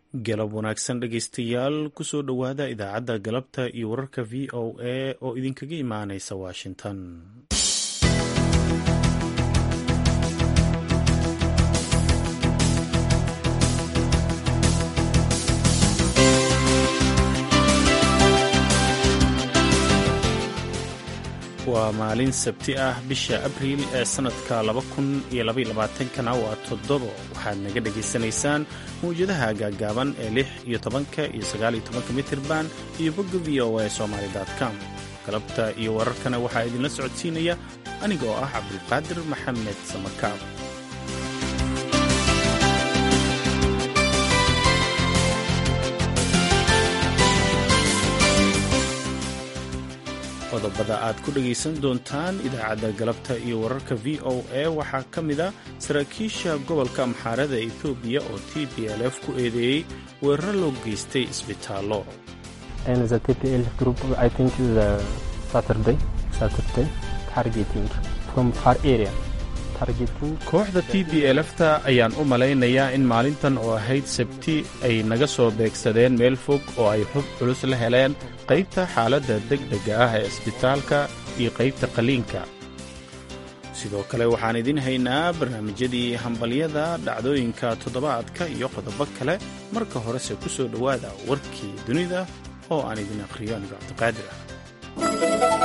galab wanaagsan dhegaystayaal kusoo dhowaada idaacadda galabta iyo wararka v o a oo idinkaga imaanaysa washington waa maalin sabti ah bisha abriil ee sannadka kana waa toddobo waxaad naga dhegaysanaysaan mawjadaha gaaggaaban ee lix iyo tobanka iyo sagaaliyo tobanka mitirban iyo bogga v o a somaali com galabta iyo wararkana waxaa idinla socodsiinaya aniga oo ah cabdulqaadir maxamed samakaab qodobada aad ku dhegaysan doontaan idaacadda galabta iyo wararka v o a waxaa ka mid a saraakiisha gobolka amxaarada etoobiya oo t b l f ku eedeeyey weeraro loo geystay isbitaallo kooxda t b lfta ayaan u malaynayaa in maalintan oo ahayd sabti ay naga soo beegsadeen meel fog oo ay xub culus la heleen qaybta xaaladda degdega ah ee isbitaalka iyo qaybta qaliinka sidoo kale waxaan idin haynaa barnaamijyadii hambalyada dhacdooyinka toddobaadka iyo qodobo kale marka horese ku soo dhowaada warkii dunida oo aan idin akhriyo anigo cabdiqaadir ah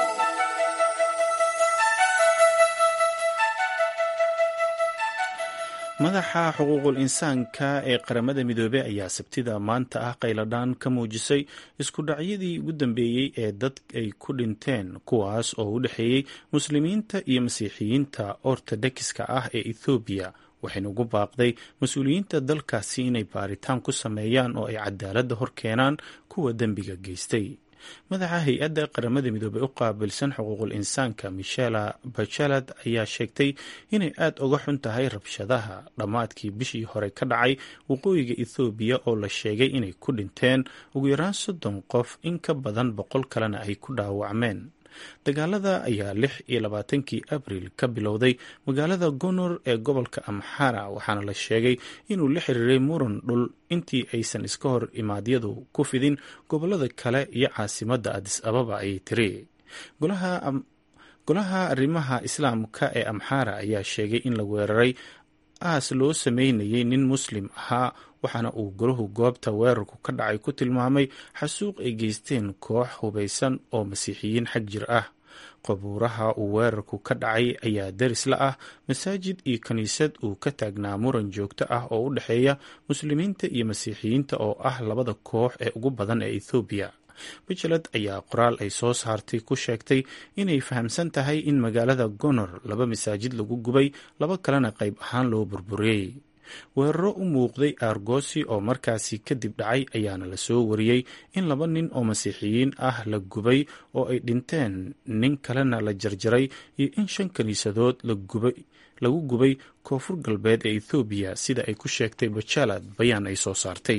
madaxa xuquuqul insaanka ee qaramada midoobey ayaa sabtida maanta ah qayladhaan ka muujisay isku dhacyadii ugu dambeeyey ee dad ay ku dhinteen kuwaas oo u dhexeeyey muslimiinta iyo masiixiyiinta ortodokiska ah ee ethoobiya waxayna ugu baaqday mas-uuliyiinta dalkaasi inay baaritaan ku sameeyaan oo ay cadaaladda hor keenaan kuwa dembiga geystay madaxa hay-adda qaramada midoobey u qaabilsan xuquuqul insaanka michela bachelad ayaa sheegtay inay aad uga xun tahay rabshadaha dhammaadkii bishii hore ka dhacay waqooyiga ethoobiya oo la sheegay inay ku dhinteen ugu yaraan soddon qof in ka badan boqol kalena ay ku dhaawacmeen dagaalada ayaa lix iyo labaatankii abriil ka bilowday magaalada gonor ee gobolka amxara waxaana la sheegay inuu la xiriiray muran dhul intii aysan iska hor imaadyadu ku fidin gobolada kale iyo caasimadda adis ababa ayay tiri golaha arrimaha islaamka ee amxara ayaa sheegay in la weeraray aas loo sameynayay nin muslim ahaa waxaana uu golahu goobta weerarku ka dhacay ku tilmaamay xasuuq ay geysteen koox hubaysan oo masiixiyiin xag jir ah qabuuraha uu weerarku ka dhacay ayaa daris la ah masaajid iyo kiniisad uu ka taagnaa muran joogto ah oo u dhexeeya muslimiinta iyo masiixiyiinta oo ah labada koox ee ugu badan ee ethoobiya bachelad ayaa qoraal ay soo saartay ku sheegtay inay fahamsan tahay in magaalada gonor laba masaajid lagu gubay laba kalena qayb ahaan loo burburiyey weeraro u muuqday aargoosi oo markaasi kadib dhacay ayaana lasoo wariyey in laba nin oo masiixiyiin ah la gubay oo ay dhinteen nin kalena la jarjaray iyo in shan kiniisadood lagu gubay koonfur galbeed ee ethoobiya sida ay ku sheegtay bachelad bayaan ay soo saartay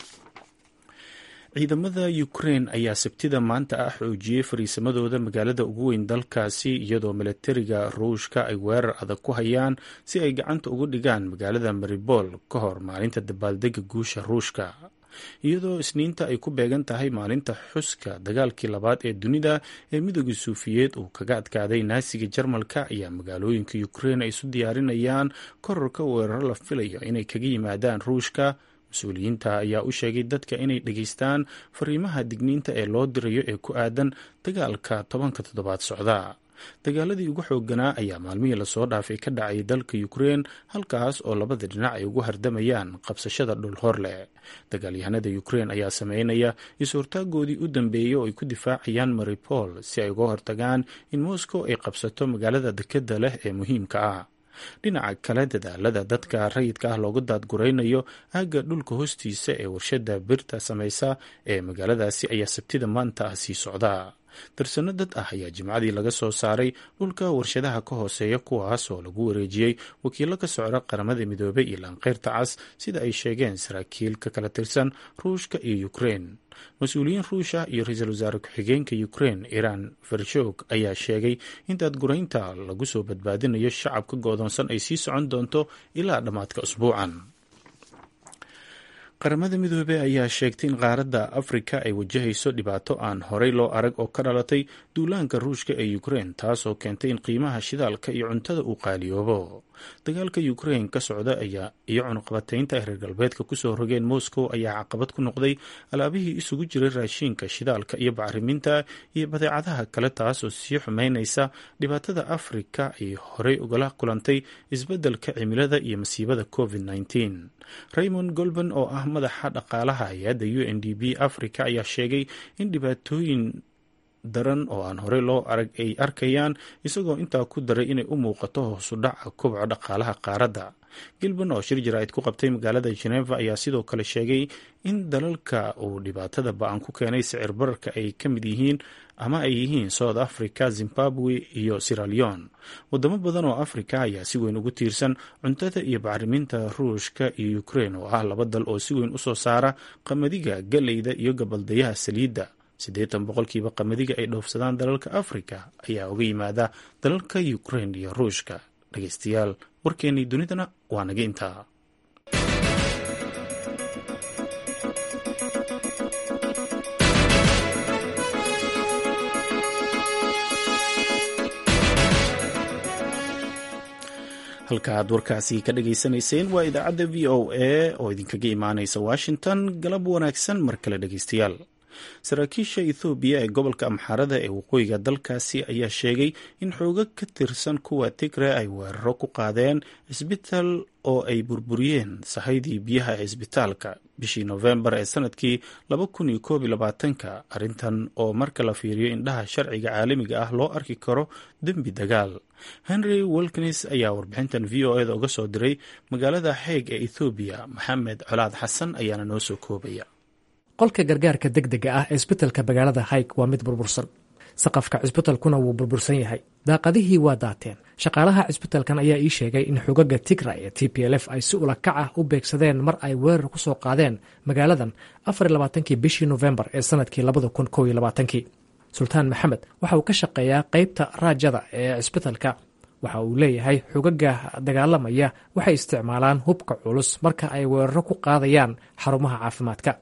ciidamada ukrein ayaa sabtida maanta ah xoojiyey fariisamadooda magaalada ugu weyn dalkaasi iyadoo milatariga ruushka ay weerar adag ku hayaan si ay gacanta uga dhigaan magaalada maribol ka hor maalinta dabaaldega guusha ruushka iyadoo isniinta ay ku beegan tahay maalinta xuska dagaalkii labaad ee dunida ee midooda suufiyeed uu kaga adkaaday naasiga jarmalka ayaa magaalooyinka ukrein ay isu diyaarinayaan kororka weeraro la filayo inay kaga yimaadaan ruushka mas-uuliyiinta ayaa u sheegay dadka inay dhegaystaan fariimaha digniinta ee loo dirayo ee ku aadan dagaalka tobanka toddobaad socda dagaaladii ugu xooganaa ayaa maalmihii lasoo dhaafay ka dhacay dalka ukrein halkaas oo labada dhinac ay ugu hardamayaan qabsashada dhul hor leh dagaalyahanada ukrein ayaa sameynaya is-hortaagoodii u dambeeyey oo ay ku difaacayaan maripol si ay uga hortagaan in moscow ay qabsato magaalada dekeda leh ee muhiimka ah dhinaca kale dadaalada dadka rayidka ah looga daadguraynayo aagga dhulka hoostiisa ee warshada birta samaysa ee magaaladaasi ayaa sabtida maanta ah sii socda darsano dad ah ayaa jimcadii laga soo saaray dhulka warshadaha ka hooseeya kuwaas oo lagu wareejiyey wakiilo ka socda qaramada midoobey iyo laanqeyrta cas sida ay sheegeen saraakiil ka kala tirsan ruushka iyo ukrein mas-uuliyiin ruush ah iyo ra-iisul wasaare ku-xigeenka ukrein iran vershog ayaa sheegay in daadguraynta lagu soo badbaadinayo shacabka go-doonsan ay sii socon doonto ilaa dhammaadka usbuucan qaramada midoobey ayaa sheegtay in qaaradda afrika ay wajahayso dhibaato aan horey loo arag oo ka dhalatay duulaanka ruushka ee ukrein taasoo keentay in qiimaha shidaalka iyo cuntada uu qaaliyoobo dagaalka ukrein ka socda ayaa iyo cunuqabataynta ay reer galbeedka kusoo rogeen moscow ayaa caqabad ku noqday alaabihii isugu jiray raashiinka shidaalka iyo bacriminta iyo badeecadaha kale taasoo sii xumeynaysa dhibaatada afrika ay horey ugala kulantay isbeddelka cimilada iyo masiibada covid -19 raymond golban oo ah madaxa dhaqaalaha hay-adda u n d b africa ayaa sheegay in dhibaatooyin daran oo aan horey loo arag ay arkayaan isagoo intaa ku daray inay u muuqato hoosu dhaca kobco dhaqaalaha qaaradda gilban oo shir jaraa'id ku qabtay magaalada geneva ayaa sidoo kale sheegay in dalalka uu dhibaatada ba-an ku keenay sicir bararka ay ka mid yihiin ama ay yihiin south africa zimbabwe iyo siraleon wadamo badan oo afrika ayaa si weyn ugu tiirsan cuntada iyo bacriminta ruushka iyo ukrein oo ah laba dal oo si weyn usoo saara qamadiga galeyda iyo gabaldayaha saliidda siddeetan boqolkiiba qamadiga ay dhoofsadaan dalalka afrika ayaa uga yimaada dalalka ukrein iyo ruushka dhegeystayaal warkeennii dunidana waa naga intaa halka aad warkaasi ka dhageysanayseen waa idaacadda v o a oo idinkaga imaaneysa washington galab wanaagsan mar kale dhegeystayaal saraakiisha ethoobiya ee gobolka amxaarada ee waqooyiga dalkaasi ayaa sheegay in xoogo ka tirsan kuwa tigre ay weeraro ku qaadeen cisbitaal oo ay burburiyeen sahaydii biyaha ee cisbitaalka bishii nofembar ee sanadkii ka arrintan oo marka la fiiriyo indhaha sharciga caalamiga ah loo arki karo dembi dagaal henry wilkins ayaa warbixintan v o eda uga soo diray magaalada xeeg ee ethoobiya maxamed colaad xasan ayaana noo soo koobaya qolka gargaarka degdega ah ee isbitalka magaalada hayg waa mid burbursan saqafka cisbitalkuna wuu burbursan yahay daaqadihii waa daateen shaqaalaha cisbitalkan ayaa ii sheegay in xogaga tigra ee t p l f ay si ulakac ah u beegsadeen mar ay weerar ku soo qaadeen magaaladan afarlabaatankii bishii nofembar ee sanadkii labada kun kow iyo labaatankii sultaan maxamed waxa uu ka shaqeeyaa qeybta raajada ee cisbitalka waxa uu leeyahay xogaga dagaalamaya waxay isticmaalaan hubka culus marka ay weeraro ku qaadayaan xarumaha caafimaadka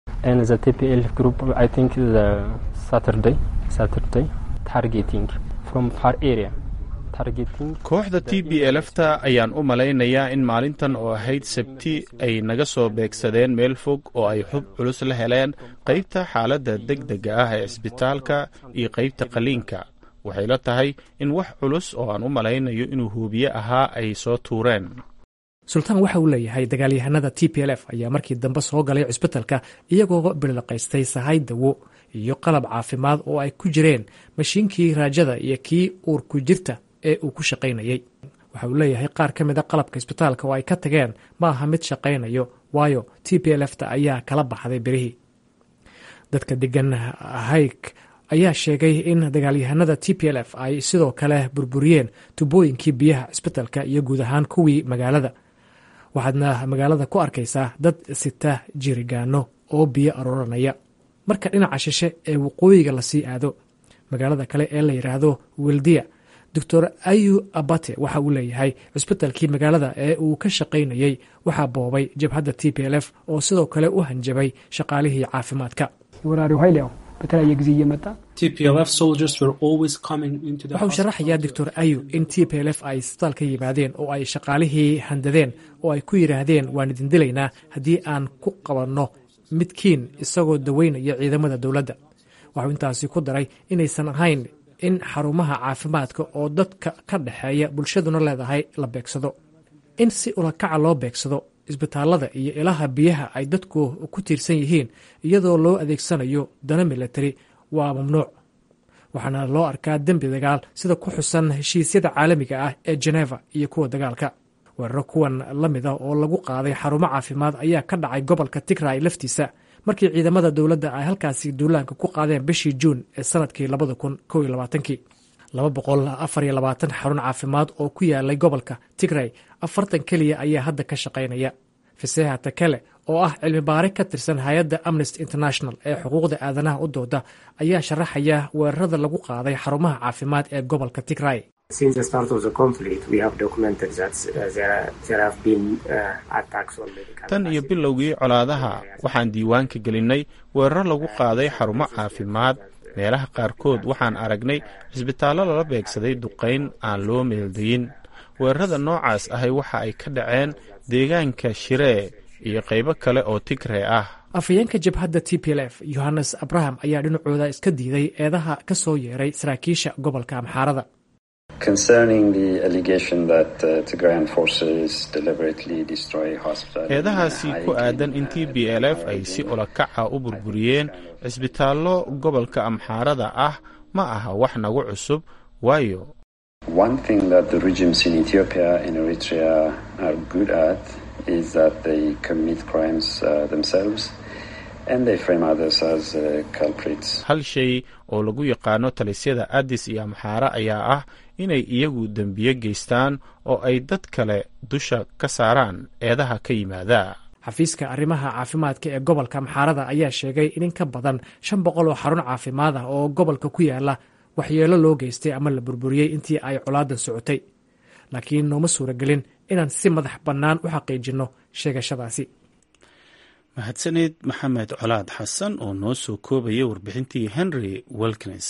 kooxda t b elfta ayaan u malaynayaa in maalintan oo ahayd sabti ay naga soo beegsadeen meel fog oo ay xub culus la heleen qaybta xaaladda degdega ah ee cisbitaalka iyo qaybta qaliinka waxay la tahay in wax culus oo aan u malaynayo inuu huubiye ahaa ay soo tuureen sultaan waxa uu leeyahay dagaalyahanada t p l f ayaa markii dambe soo galay cisbitalka iyagoo bilaqaystay sahay dawo iyo qalab caafimaad oo ay ku jireen mashiinkii raajada iyo kii uurku jirta ee uu ku shaqaynayey waxa uu leeyahay qaar ka mid a qalabka isbitaalka oo ay ka tageen ma aha mid shaqaynayo waayo t p l fta ayaa kala baxday birihii dadka degan hayg ayaa sheegay in dagaalyahanada t p l f ay sidoo kale burburiyeen tubooyinkii biyaha cisbitalka iyo guud ahaan kuwii magaalada waxaadna magaalada ku arkaysaa dad sita jirigaano oo biyo arooranaya marka dhinaca shishe ee waqooyiga lasii aado magaalada kale ee la yidhaahdo wildiya doctor ayu abate waxa uu leeyahay cisbitalkii magaalada ee uu ka shaqaynayey waxaa boobay jabhadda t p l f oo sidoo kale u hanjabay shaqaalihii caafimaadka በተለያየ ጊዜ እየመጣ waxa uu sharaxayaa doctor ayu in t p l f ay isbitaal ka yimaadeen oo ay shaqaalihii handadeen oo ay ku yidhaahdeen waan idin dilaynaa haddii aan ku qabanno midkiin isagoo daweynaya ciidamada dowladda waxuu intaasi ku daray inaysan ahayn in xarumaha caafimaadka oo dadka ka dhexeeya bulshaduna leedahay la beegsado in si ulakaca loo beegsado isbitaalada iyo ilaha biyaha ay dadku ku tiirsan yihiin iyadoo loo adeegsanayo dana milatari waa mamnuuc waxaana loo arkaa dembi dagaal sida ku xusan heshiisyada caalamiga ah ee jeneva iyo kuwa dagaalka weeraro kuwan la mid ah oo lagu qaaday xarumo caafimaad ayaa ka dhacay gobolka tigray laftiisa markii ciidamada dowladda ay halkaasi duulaanka ku qaadeen bishii juun ee sanadkii labada kun kow iyo labaatankii laba boqol afar iyo labaatan xarun caafimaad oo ku yaalay gobolka tigray afartan keliya ayaa hadda ka shaqaynaya faseha takele oo ah cilmi baare ka tirsan hay-adda amnesty international ee xuquuqda aadanaha u dooda ayaa sharaxaya weerarada lagu qaaday xarumaha caafimaad ee gobolka tigray tan iyo bilowgii colaadaha waxaan diiwaanka gelinnay weeraro lagu qaaday xarumo caafimaad meelaha qaarkood waxaan aragnay cisbitaallo lala beegsaday duqayn aan loo meeldayin weerarada noocaas ahay waxa ay ka dhaceen deegaanka shiree iyo qaybo kale oo tigree ah afhayeenka jabhadda t p l f yohannes abraham ayaa dhinacooda iska diiday eedaha ka soo yeeray saraakiisha gobolka amxaarada eedahaasi ku aadan in t b l f ay si olakaca u burburiyeen cisbitaallo gobolka amxaarada ah ma aha wax nagu cusub waayo hal shay oo lagu yaqaano talisyada addis iyo amxaara ayaa ah inay iyagu dembiye geystaan oo ay dad kale dusha ka saaraan eedaha ka yimaada xafiiska arrimaha caafimaadka ee gobolka amxaarada ayaa sheegay in in ka badan shan boqol oo xarun caafimaad ah oo gobolka ku yaala waxyeelo loo geystay ama la burburiyey intii ay colaadan socotay laakiin nooma suuragelin inaan si madax bannaan u xaqiijinno sheegashadaasi mahadsaneed maxamed colaad xasan oo noo soo koobaya warbixintii henry welknes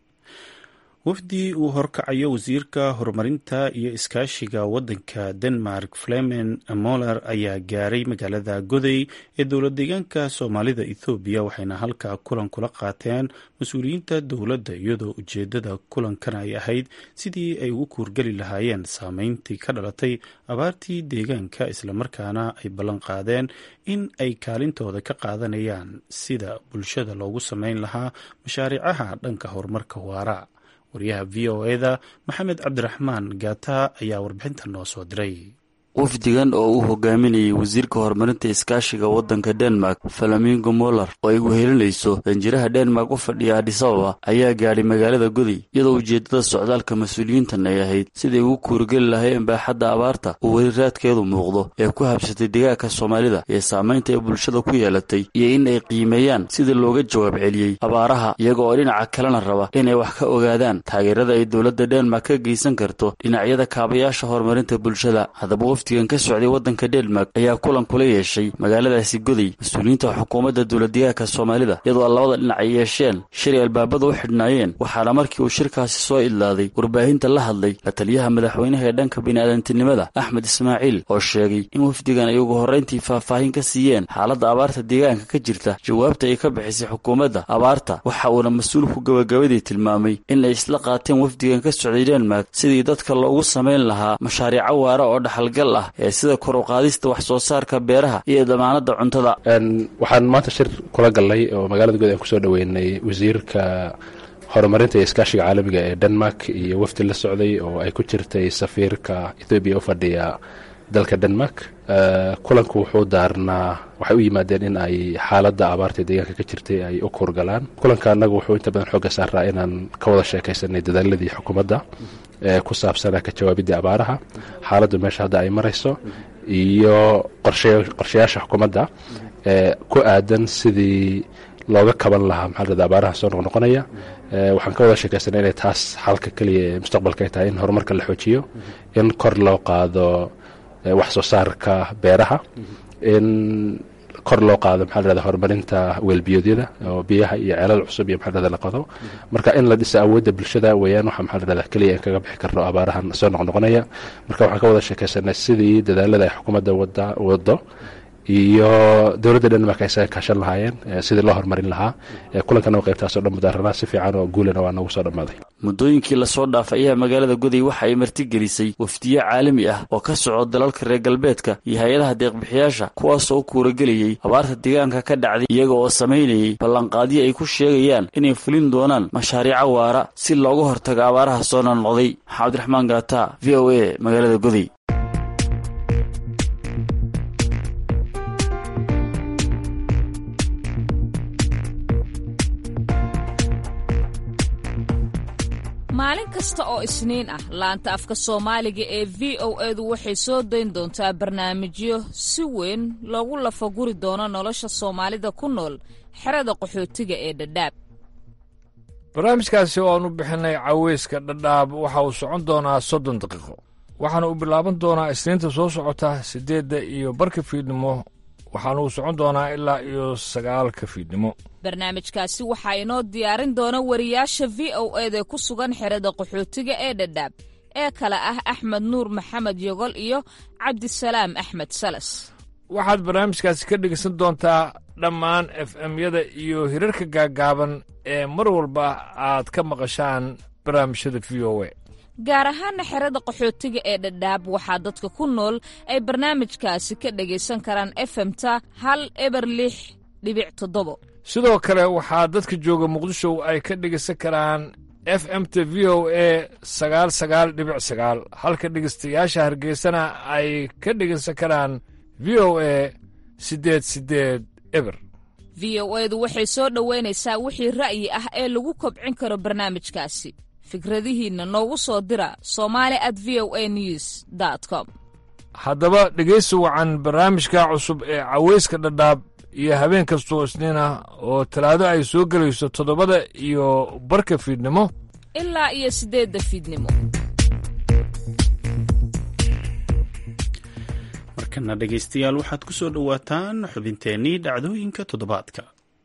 wafdi uu horkacayo wasiirka horumarinta iyo iskaashiga waddanka denmark flemen moller ayaa gaaray magaalada goday ee dowlad deegaanka soomaalida ethoobiya waxayna halkaa kulan kula qaateen mas-uuliyiinta dowladda iyadoo ujeedada kulankan ay ahayd sidii ay ugu kuurgeli lahaayeen saameyntii ka dhalatay abaartii deegaanka islamarkaana ay ballan qaadeen in ay kaalintooda ka qaadanayaan sida bulshada loogu sameyn lahaa mashaariicaha dhanka horumarka waara waryaha v o eda maxamed cabdiraxmaan gaata ayaa warbixintan noo soo diray wafdigan oo uu hogaaminayay wasiirka horumarinta iskaashiga waddanka denmark falamingo moller oo ay wehelinayso danjiraha denmark u fadhiya adisababa ayaa gaadhay magaalada goday iyadoo ujeeddada socdaalka mas-uuliyiintan ay ahayd siday ugu kuurgeli lahaayeen baaxadda abaarta uu weli raadkeedu muuqdo ee ku habsatay degaanka soomaalida ee saamaynta ay bulshada ku yeelatay iyo in ay qiimeeyaan sidii looga jawaab celiyey abaaraha iyaga oo dhinaca kalena raba inay wax ka ogaadaan taageerada ay dowladda denmark ka geysan karto dhinacyada kaabayaasha horumarinta bulshada haddaba wafdigan ka socday waddanka denmark ayaa kulan kula yeeshay magaaladaasi goday mas-uuliyiinta xukuumadda dowladdegaanka soomaalida iyadoo labada dhinac ay yeesheen shilay albaabada u xidhnaayeen waxaana markii uu shirkaasi soo idlaaday warbaahinta la hadlay la taliyaha madaxweynaha ee dhanka bini'aadantinimada axmed ismaaciil oo sheegay in wafdigan ay ugu horrayntii faahfaahin ka siiyeen xaaladda abaarta deegaanka ka jirta jawaabta ay ka bixisay xukuumadda abaarta waxa uuna mas-uulku gabagabadii tilmaamay in ay isla qaateen wafdigan ka socday denmark sidii dadka loogu samayn lahaa mashaariico waara oo dhaxalgal ah ee sida kor u qaadista wax soo saarka beeraha iyo damaanadda cuntada waxaan maanta shir kula galnay oo magaalada good aan kusoo dhoweynay wasiirka horumarinta iyo iskaashiga caalamiga ee denmark iyo wafdi la socday oo ay ku jirtay safiirka ethoobiya u fadhiya dalka denmark kulanku wuxuu daarnaa waxay u yimaadeen in ay xaaladda abaarta deegaanka ka jirtay ay u kuurgalaan kulanka annagu wuxuu inta badan xooga saaraa inaan ka wada sheekaysanay dadaaladii xukuumadda ee ku saabsanaa ka jawaabiddii abaaraha xaaladdu meesha hadda ay marayso iyo qorshayaasha xukuumadda ee ku aadan sidii looga kaban lahaa maxaa lada abaaraha soo noqnoqonaya waxaan ka wada sheekaysanay inay taas xalka keliya ee mustaqbalka ay tahay in horumarka la xoojiyo in kor loo qaado wax soo saarka beeraha in kor loo qaado maxaa lahahda horumarinta weelbiyoodyada oo biyaha iyo ceelal cusub iyo maxaa lahahda la qodo marka in la dhisa awoodda bulshada weeyaan waxa maxaa lahahda keliya in kaga bixi karno abaarahan soo noqnoqonaya marka waxaan ka wada sheekaysanay sidii dadaalada ay xukuumadda wada wado iyo dowladda denmark ay isaga kaashan lahaayeen sidii loo horumarin lahaa kulankana qaybtaasoo dhan mudaaranaa si fiican oo guulana waa noogu soo dhammaaday muddooyinkii lasoo dhaafay ayaa magaalada goday waxa ay martigelisay wafdiye caalami ah oo ka soco dalalka reer galbeedka iyo hay-adaha deeqbixiyaasha kuwaasoo u kuuragelayay abaarta deegaanka ka dhacday iyaga oo samaynayay ballanqaadyo ay ku sheegayaan inay fulin doonaan mashaariico waara si looga hortago abaaraha soo noqnoqday maxaa cabdiraxmaan gaata v o a magaalada goday maalin kasta oo isniin ah laanta afka soomaaliga ee v o edu waxay soo dayn doontaa barnaamijyo si weyn loogu lafaguri doono nolosha soomaalida ku nool xerada qaxootiga ee dhadhaab barnaamijkaasi oo aan u bixinay caweyska dhadhaab waxa uu socon doonaa soddon daqiiqo waxaana uu bilaaban doonaa isniinta soo socota siddeedda iyo barka fiidnimo waxaana uu socon doonaa ilaa iyo sagaalka fiidnimo barnaamijkaasi waxaa inoo diyaarin doona wariyaasha v o eda ku sugan xerada qaxootiga ee dhadhaab ee kale ah axmed nuur maxamed yogol iyo cabdisalaam axmed salas waxaad barnaamijkaasi ka dhegeysan doontaa dhammaan f m-yada iyo hirarka gaaggaaban ee mar walba aad ka maqashaan barnaamijyada v o a gaar ahaana xerada qaxootiga ee dhadhaab waxaa dadka ku nool ay barnaamijkaasi ka dhegaysan karaan efemta hal eber lix dhibic toddobo sidoo kale waxaa dadka jooga muqdisho ay ka dhegaysan karaan f m t v o a sagaal sagaal dhibic sagaal halka dhegaystayaasha hargeysana ay ka dhegaysan karaan v o a siddeed siddeed eber v o edu waxay soo dhoweynaysaa wixii ra'yi ah ee lagu kobcin karo barnaamijkaasi fikradihiinna noogu soo dira somali at v o a news com haddaba dhegaysi wacan barnaamijka cusub ee caweyska dhadhaab iyo habeen kastoo isniin ah oo talaado ay soo gelayso toddobada iyo barka fiidnimo ilaa iyo siddeedda fiidnimo markana dhegaystayaal waxaad ku soo dhowaataan xubinteennii dhacdooyinka toddobaadka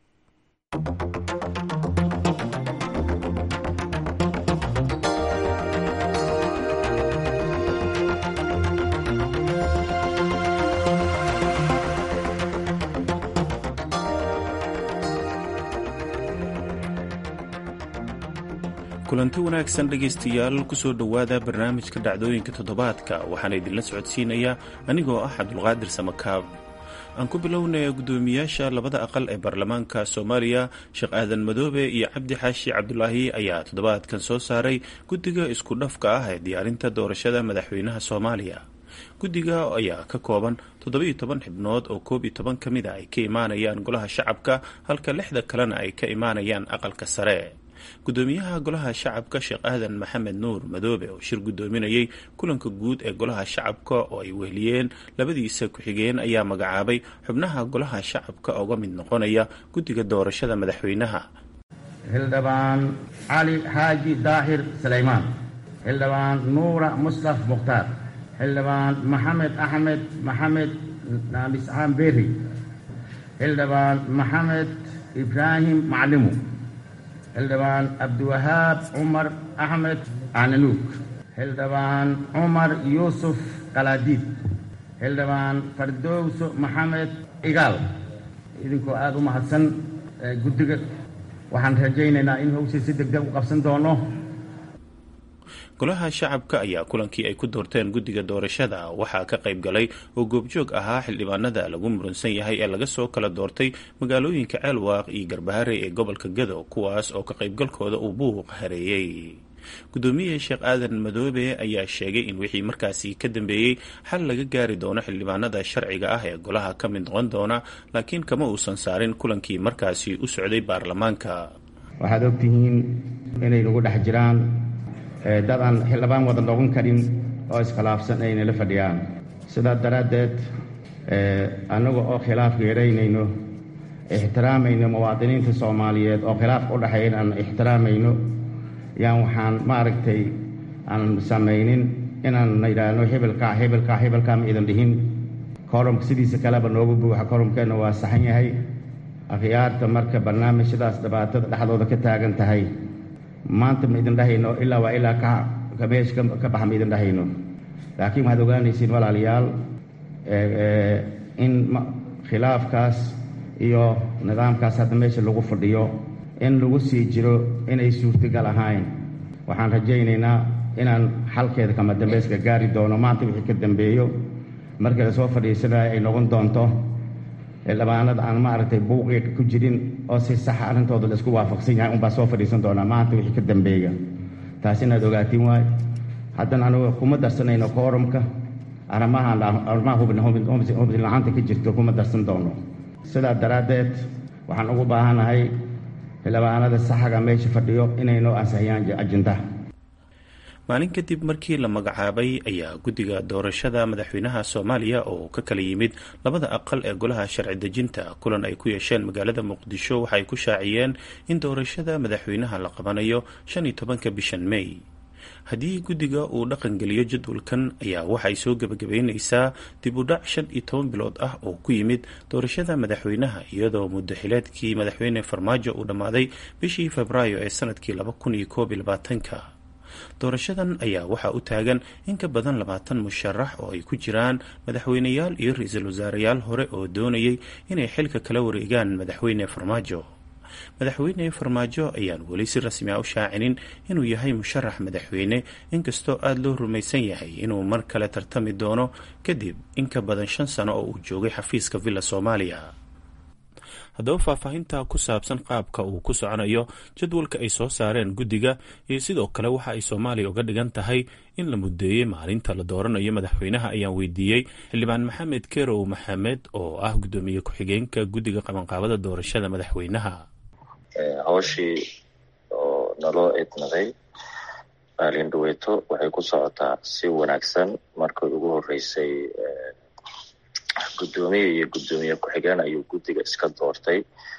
kulanti wanaagsan dhegaystayaal kusoo dhowaada barnaamijka dhacdooyinka toddobaadka waxaana idinla socodsiinayaa anigoo ah cabdulqaadir samakaab aan ku bilownaya guddoomiyaasha labada aqal ee baarlamaanka soomaaliya sheekh aadan madoobe iyo cabdi xaashi cabdulaahi ayaa toddobaadkan soo saaray guddiga isku dhafka ah ee diyaarinta doorashada madaxweynaha soomaaliya guddiga ayaa ka kooban toddoba-iyo toban xibnood oo koob iyo toban ka mid a ay ka imaanayaan golaha shacabka halka lixda kalena ay ka imaanayaan aqalka sare guddoomiyaha golaha shacabka sheekh aadan maxamed nuur madoobe oo shir guddoominayay kulanka guud ee golaha shacabka oo ay weheliyeen labadiisa ku-xigeen ayaa magacaabay xubnaha golaha shacabka uga mid noqonaya guddiga doorashada madaxweynaha xildhibaan cali xaaji daahir sulaymaan xildhibaan nuura muslaf mukhtaar xildhibaan maxamed axmed maxamed naamiscaan berri xildhibaan maxamed ibraahim maclimu xildhibaan cabdiwahaab cumar axmed cananuug xildhibaan cumar yuusuf qalaadiid xildhibaan fardowso maxamed igaal idinkoo aada u mahadsan guddiga waxaan rajaynaynaa in howsha si deg deg u qabsan doono golaha shacabka ayaa kulankii ay ku doorteen guddiga doorashada waxaa ka qayb galay oo goobjoog ahaa xildhibaanada lagu muransan yahay ee laga soo kala doortay magaalooyinka ceelwaaq iyo garbaharey ee gobolka gado kuwaas oo ka qaybgalkooda uu buuq hareeyey guddoomiye sheekh aadan madoobe ayaa sheegay in wixii markaasi ka dambeeyey xal laga gaari doono xildhibaanada sharciga ah ee golaha ka mid noqon doona laakiin kama uusan saarin kulankii markaasi u socday baarlamaanka waxaad ogtihiin inay nagu dhex jiraan dad aan xildhibaan wada noqon karin oo iskhilaafsan ayna la fadhiyaan sidaa daraaddeed annaga oo khilaafka yaraynayno ixtiraamayno muwaadiniinta soomaaliyeed oo khilaafka u dhexeeyan aan ixtiraamayno yaan waxaan maaragtay aan samaynin inaan yidhaahno hebelkaa hebelkaa hebelkaa ma idan dhihin koromka sidiisa kaleba noogu buuxa koromkeenna waa saxan yahay akhyaarta marka barnaamijyadaas dhibaatada dhexdooda ka taagan tahay maanta ma idin dhahayno ilaa waa ilaa ka meesha ka baxa ma idin dhahayno laakiin waxaad ogaanaysiin walaalayaal in khilaafkaas iyo nidaamkaas hadda meesha lagu fadhiyo in lagu sii jiro inay suurtagal ahayn waxaan rajaynaynaa inaan xalkeeda kama dambeyska gaari doono maanta wixii ka dambeeyo markii lasoo fadhiisanaya ay noqon doonto xildhibaanada aan maaragtay buuqiga ku jirin oo si saxa arrintooda la isku waafaqsan yahay unbaa soo fadhiisan doonaa maanta wixii ka dambeeya taas inaad ogaatiin waayo haddana anugu kuma darsanayno koorumka arrimahaan arrimaha hubin la-aanta ka jirto kuma darsan doono sidaa daraaddeed waxaan ugu baahanahay xildhibaanada saxaga meesha fadhiyo inay noo ansixiyaan ajindaha maalin kadib markii la magacaabay ayaa guddiga doorashada madaxweynaha soomaaliya oo ka kala yimid labada aqal ee golaha sharci dejinta kulan ay ku yeesheen magaalada muqdisho waxay ku shaaciyeen in doorashada madaxweynaha la qabanayo shan iyo tobanka bishan may haddii guddiga uu dhaqangeliyo jadwalkan ayaa waxay soo gebagabeyneysaa dib u dhac shan iyo toban bilood ah oo ku yimid doorashada madaxweynaha iyadoo muddo xileedkii madaxweyne farmaajo uu dhammaaday bishii febraayo ee sanadkii laba kun iyo koob iyo labaatanka doorashadan ayaa waxaa u taagan in ka badan labaatan musharax oo ay ku jiraan madaxweyneyaal iyo ra-iisul wasaareyaal hore oo doonayay inay xilka kala wareegaan madaxweyne farmaajo madaxweyne farmaajo ayaan weli si rasmi a u shaacinin inuu yahay musharax madaxweyne inkastoo aada loo rumaysan yahay inuu mar kale tartami doono kadib in ka badan shan sano oo uu joogay xafiiska villa soomaaliya haddaba faahfaahinta ku saabsan qaabka uu ku soconayo jadwalka ay soo saareen guddiga iyo sidoo kale waxa ay soomaaliya uga dhigan tahay in la muddeeyey maalinta la dooranayo madaxweynaha ayaan weydiiyey xildhibaan maxamed kerow maxamed oo ah guddoomiye ku-xigeenka guddiga qabanqaabada doorashada madaxweynaha hawshii oo naloo idnaday maalin dhaweeto waxay ku socotaa si wanaagsan markii ugu horeysay guddoomiye iyo guddoomiye ku-xigeen ayuu guddiga iska doortay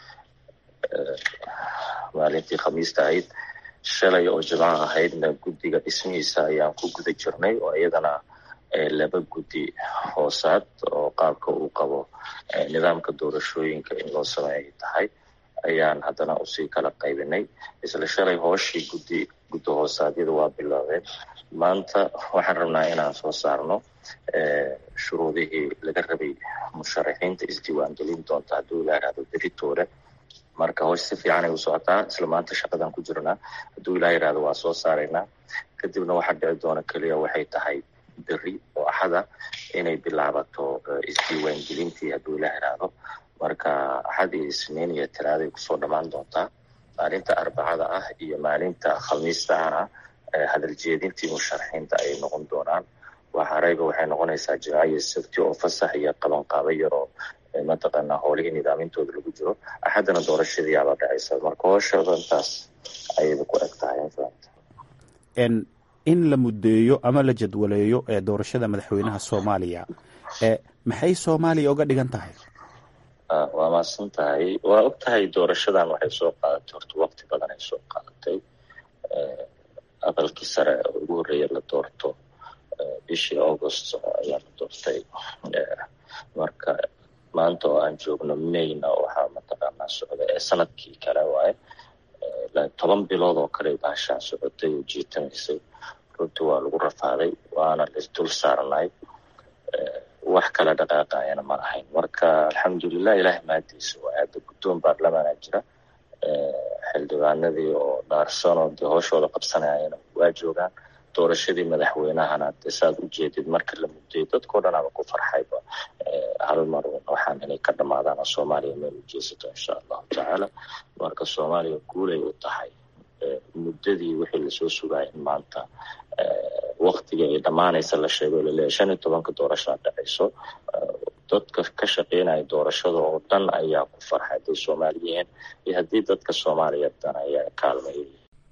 maalintii khamiista ahayd shalay oo jimco ahaydna guddiga dhismihiisa ayaan ku guda jirnay oo iyadana laba guddi hoosaad oo qaabka uu qabo nidaamka doorashooyinka in loo sameeyay tahay ayaan haddana usii kala qaybinay isla shalay hooshii guddi guddi hoosaadyada waa biloobeen maanta waxaan rabnaa inaan soo saarno shuruudihii laga rabay musharaxiinta isdiiwaangelin doonta hadduu ilaa ihahdo beritoore marka hoosh si fiicanay u socotaa isla maanta shaqadan ku jirnaa hadduu ilaa yihahdo waa soo saaraynaa kadibna waxaa dhici doona keliya waxay tahay beri oo axada inay bilaabato isdiiwaangelintii hadduu ilaa ihahdo marka axad iyo isniin iyo talaaday kusoo dhammaan doontaa maalinta arbacada ah iyo maalinta khamiista ahna hadal jeedintii musharaxiinta ayay noqon doonaan waxareyba waxay noqonaysaa jimco iyo sabti oo fasax iyo qabanqaabo yaroo mataqaanaa howlihii nidaamintooda lagu jiro axaddana doorashadii abaa dhacaysa marka hooshooda intaas ayayba ku eg tahay infanta in la muddeeyo ama la jadwaleeyo ee doorashada madaxweynaha soomaaliya maxay soomaaliya uga dhigan tahay waa maadsan tahay waa og tahay doorashadan waxay soo qaadatay horta waqti badan ay soo qaadatay aqalkii sare oo ugu horreeya la doorto bishii august ayaa la doortay marka maanta oo aan joogno mayna waxaa mataqaanaa socda ee sanadkii kale waaye toban bilood oo kale baashaan socotay oo jiitamaysay runtii waa lagu rafaaday waana laisdul saarnay wax kala dhaqaaqayana ma ahayn marka alxamdulilah ilaah maadiisa waa aada guddoon baarlamaana jira xildhibaanadii oo dhaarsan oo dee hooshooda qabsanayana waa joogaan doorashadii madaxweynahana dee saad u jeedid marka la muddayo dadkao dhan ama ku farxayba hal mar waxaan inay ka dhamaadaan oo soomaaliya meel u jeesato insha allahu tacaala marka soomaaliya guulay u tahay muddadii wixii lasoo sugaya in maanta waktiga ay dhammaanaysa la sheego laleeyahy shan iyo tobanka doorashaa dhacayso dadka ka shaqeynaya doorashada oo dhan ayaa ku farxay hadday soomaali yihiin iyo haddii dadka soomaaliya dan ayaa kaalmaya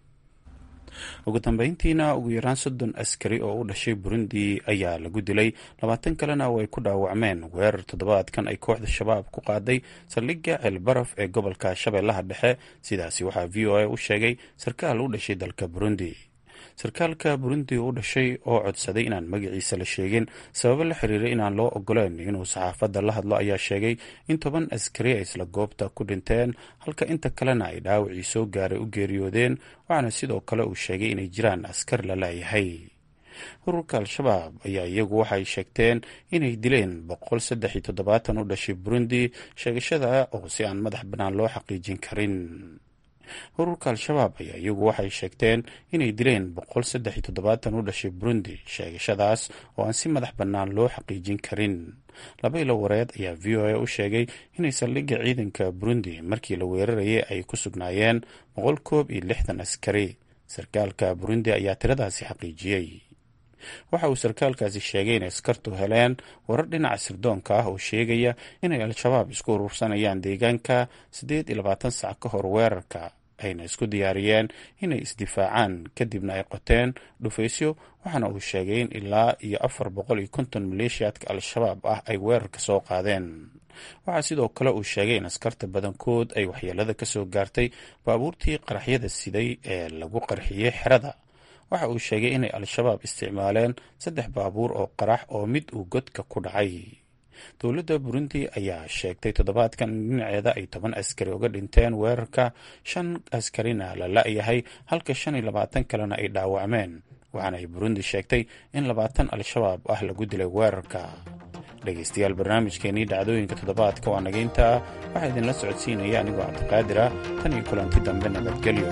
ugu dambeyntiina ugu yaraan soddon askari oo u dhashay burundi ayaa lagu dilay labaatan kalena oo ay ku dhaawacmeen weerar toddobaadkan ay kooxda shabaab ku qaaday saldhigga ceelbaraf ee gobolka shabeellaha dhexe sidaasi waxaa v o a u sheegay sarkaal u dhashay dalka burundi sarkaalka burundi u dhashay oo codsaday inaan magaciisa la sheegin sababo la xiriira inaan loo ogoleen inuu saxaafadda la hadlo ayaa sheegay in toban askari ay isla goobta ku dhinteen halka inta kalena ay dhaawacii soo gaaray u geeriyoodeen waxaana sidoo kale uu sheegay inay jiraan askar la laayahay ururka al-shabaab ayaa iyagu waxay sheegteen inay dileen boqol saddex iyo toddobaatan u dhashay burundi sheegashada oo si aan madax bannaan loo xaqiijin karin ururka al-shabaab ayaa iyagu waxay sheegteen inay dileen boqol saddex iyo toddobaatan u dhashay burundi sheegashadaas oo aan si madax bannaan loo xaqiijin karin laba ilo wareed ayaa v o a u sheegay inay saldhigga ciidanka burundi markii la weerarayay ay ku sugnaayeen boqol koob iyo lixdan askari sarkaalka burundi ayaa tiradaasi xaqiijiyey waxa uu sarkaalkaasi sheegay inay askartu heleen warar dhinaca sirdoonka ah oo sheegaya inay al-shabaab isku urursanayaan deegaanka siddeed iyo labaatan sac ka hor weerarka ayna isku diyaariyeen inay isdifaacaan kadibna ay qoteen dhufaysyo waxaana uu sheegay in ilaa iyo afar boqol iyo konton maleeshiyaadka al-shabaab ah ay weerarka soo qaadeen waxaa sidoo kale uu sheegay in askarta badankood ay waxyeelada kasoo gaartay baabuurtii qaraxyada siday ee lagu qarxiyey xerada waxa uu sheegay inay al-shabaab isticmaaleen saddex baabuur oo qarax oo mid uu godka ku dhacay dowladda burundi ayaa sheegtay toddobaadkan in dhinaceeda ay toban askari uga dhinteen weerarka shan askarina la la-yahay halka shan iyo labaatan kalena ay dhaawacmeen waxaana ay burundi sheegtay in labaatan al-shabaab ah lagu dilay weerarka dhegaystayaal barnaamijkeenii dhacdooyinka toddobaadka waa nagayntaa waxaa idinla socodsiinaya anigoo cabdiqaadir ah tan iyo kulanti dambe nabadgelyo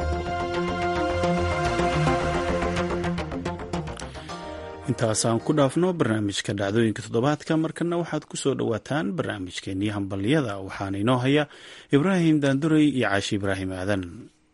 intaasaan ku dhaafno barnaamijka dhacdooyinka toddobaadka markana waxaad ku soo dhowaataan barnaamijkeenii hambalyada waxaana inoo haya ibraahim daanduray iyo caashi ibraahim aadan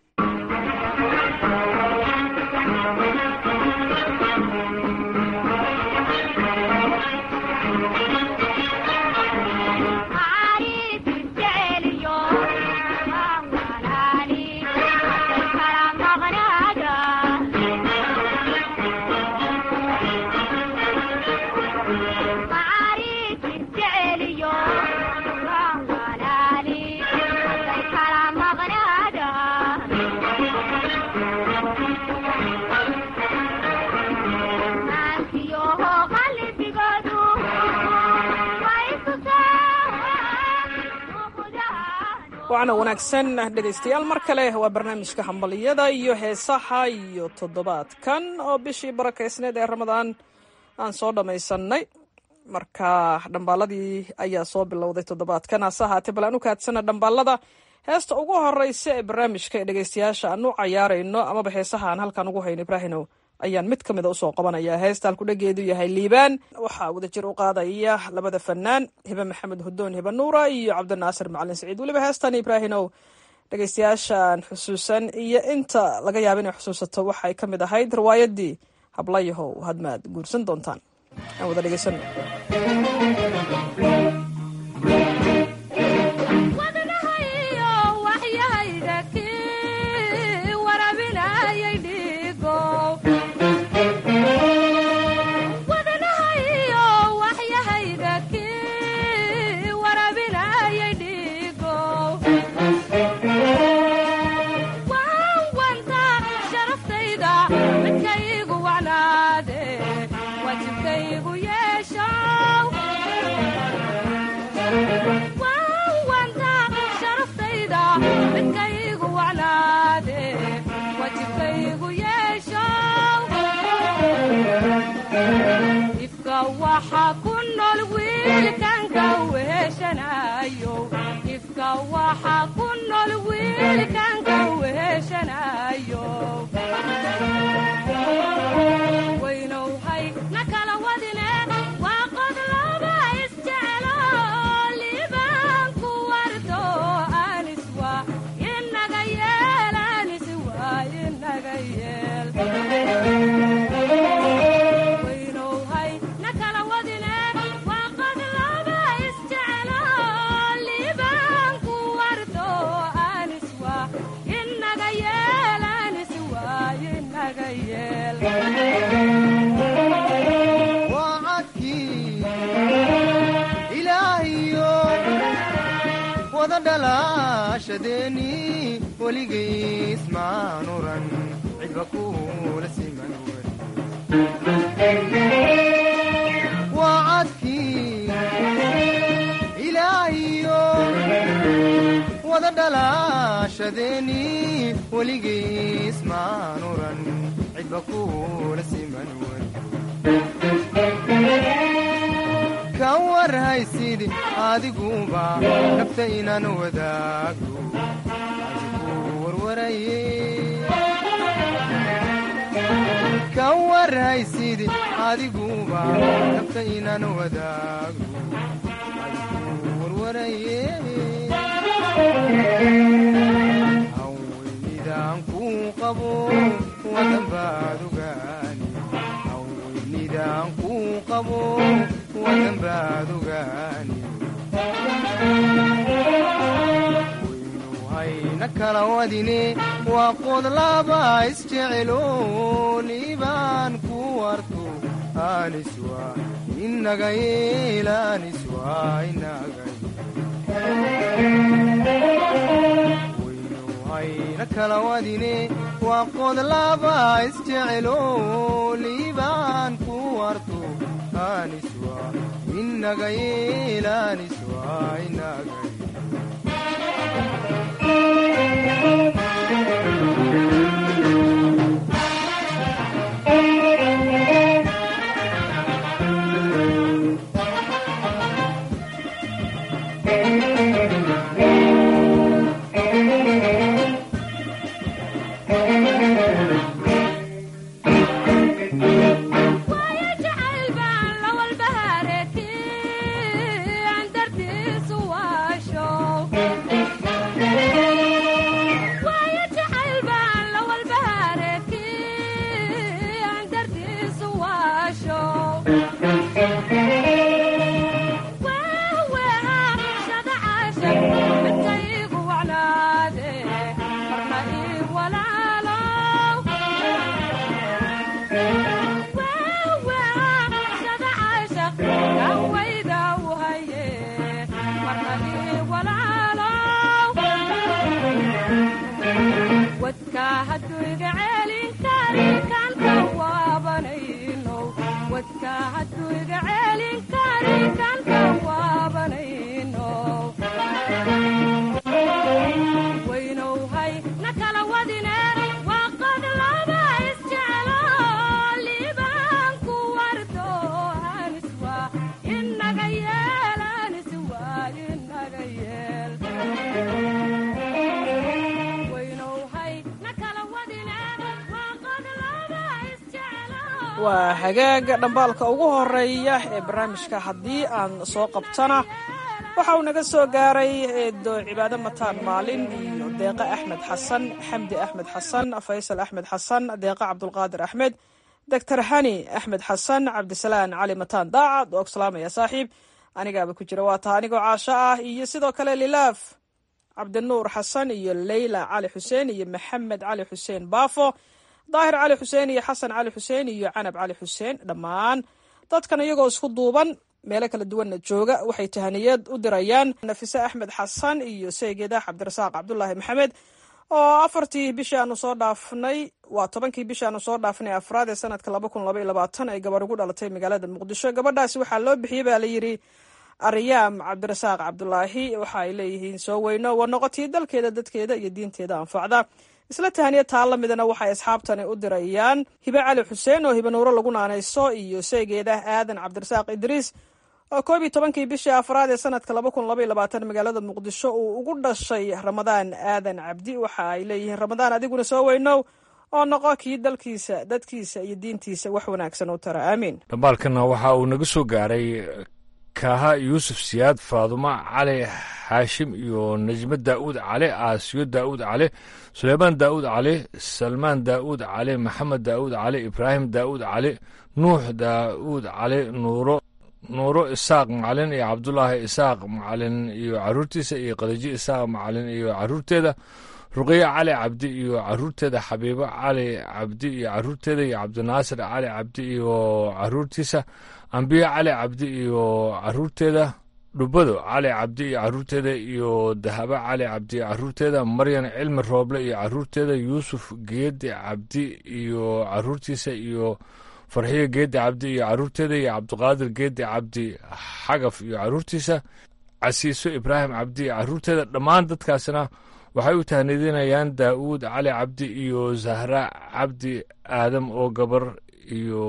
waana wanaagsan dhegaystayaal mar kale waa barnaamijka hambaliyada iyo heesaha iyo toddobaadkan oo bishii barakaysneed ee ramadaan aan soo dhammaysanay marka dhambaaladii ayaa soo bilowday toddobaadkan hase ahaatee bal aan u kaadsana dhambaalada heesta ugu horeysa ee barnaamijka ee dhegaystayaasha aan u cayaarayno amaba heesaha aan halkan ugu hayno ibraahinow ayaan mid ka mida usoo qabanaya heesta halkudhageedu yahay liibaan waxaa wadajir u qaadaya labada fanaan hibe maxamed hudoon hibe nuura iyo cabdinaasir macalin saciid weliba heestan ibraahinow dhegaystayaashaan xusuusan iyo inta laga yaaba inay xusuusato waxay ka mid ahayd riwaayadii hablayahow hadmaad guursan doontaan aan wada dhegaysano Waynu hay na kala wadine waa qodlaba isjecelo liibaan ku warto aniswa inaga yeelaniswa inaga waynuhayna kala wadine waa qodlaba isjecelo liibaan ku warto aniswa inaga yeelaniswa inaga waa hagaaga dhambaalka ugu horeeya ee barnaamijka haddii aan soo qabtana waxa uu naga soo gaaray eedo cibaado mataan maalin iyo deeqe axmed xasan xamdi axmed xasan faysal axmed xasan deeqe cabdulqaadir axmed doctor hani axmed xasan cabdisalaan cali mataan daacad oo salaamaya saaxiib anigaaba ku jira waa taa anigoo caasho ah iyo sidoo kale lilaaf cabdinuur xasan iyo leyla cali xuseen iyo maxamed cali xuseen baafo daahir cali xuseen iyo xasan cali xuseen iyo canab cali xuseen dhammaan dadkan iyagoo isku duuban meelo kala duwanna jooga waxay tahaniyad u dirayaan nafise axmed xasan iyo seegeedah cabdirasaaq cabdulaahi maxamed oo afartii bishii aanu soo dhaafnay waa tobankii bishii aanu soo dhaafnay afraad ee sanadka laba kun laba iyo labaatan ay gabar ugu dhalatay magaalada muqdisho gabadhaasi waxaa loo bixiyey baa layidhi aryaam cabdirasaaq cabdulaahi waxa ay leeyihiin soo weyno waa noqotii dalkeeda dadkeeda iyo diinteeda anfacda isla tahaniya taa la midana waxay asxaabtani u dirayaan hibe cali xuseen oo hibe nuuro lagu naanayso iyo seegeedah aadan cabdirasaaq idriis oo koob iyo tobankii bishii afraad ee sanadka laba kun laba iyo labaatan magaalada muqdisho uu ugu dhashay ramadaan aadan cabdi waxa ay leeyihiin ramadaan adiguna soo weynow oo noqo kii dalkiisa dadkiisa iyo diintiisa wax wanaagsan u tara aamiin dhambaalkana waxa uu naga soo gaaray kaaha yuusuf siyaad faadumo cali xaashim iyo najmo daa'uud cali aasiyo daa'uud cali suleymaan daa'uud cali salmaan daa'uud cali maxamed daa'uud cali ibraahim daa'uud cali nuux daa'uud cali nuuro nuuro isaaq macalin iyo cabdulaahi isaaq macalin iyo caruurtiisa iyo qadaji isaaq macalin iyo caruurteeda ruqyo cali cabdi iyo caruurteeda xabiibo cali cabdi iyo caruurteeda iyo cabdinaasir cali cabdi iyo caruurtiisa ambiyo cali cabdi iyo caruurteeda dhubado cali cabdi iyo caruurteeda iyo dahabo cali cabdi iyo caruurteeda maryan cilmi rooble iyo caruurteeda yuusuf geedi cabdi iyo caruurtiisa iyo farxiyo geedi cabdi iyo caruurteeda iyo cabdiqaadir geedi cabdi xagaf iyo caruurtiisa casiiso ibraahim cabdi iyo caruurteeda dhammaan dadkaasna waxay u tahnidinayaan daa'uud cali cabdi iyo zahra cabdi aadam oo gabar iyo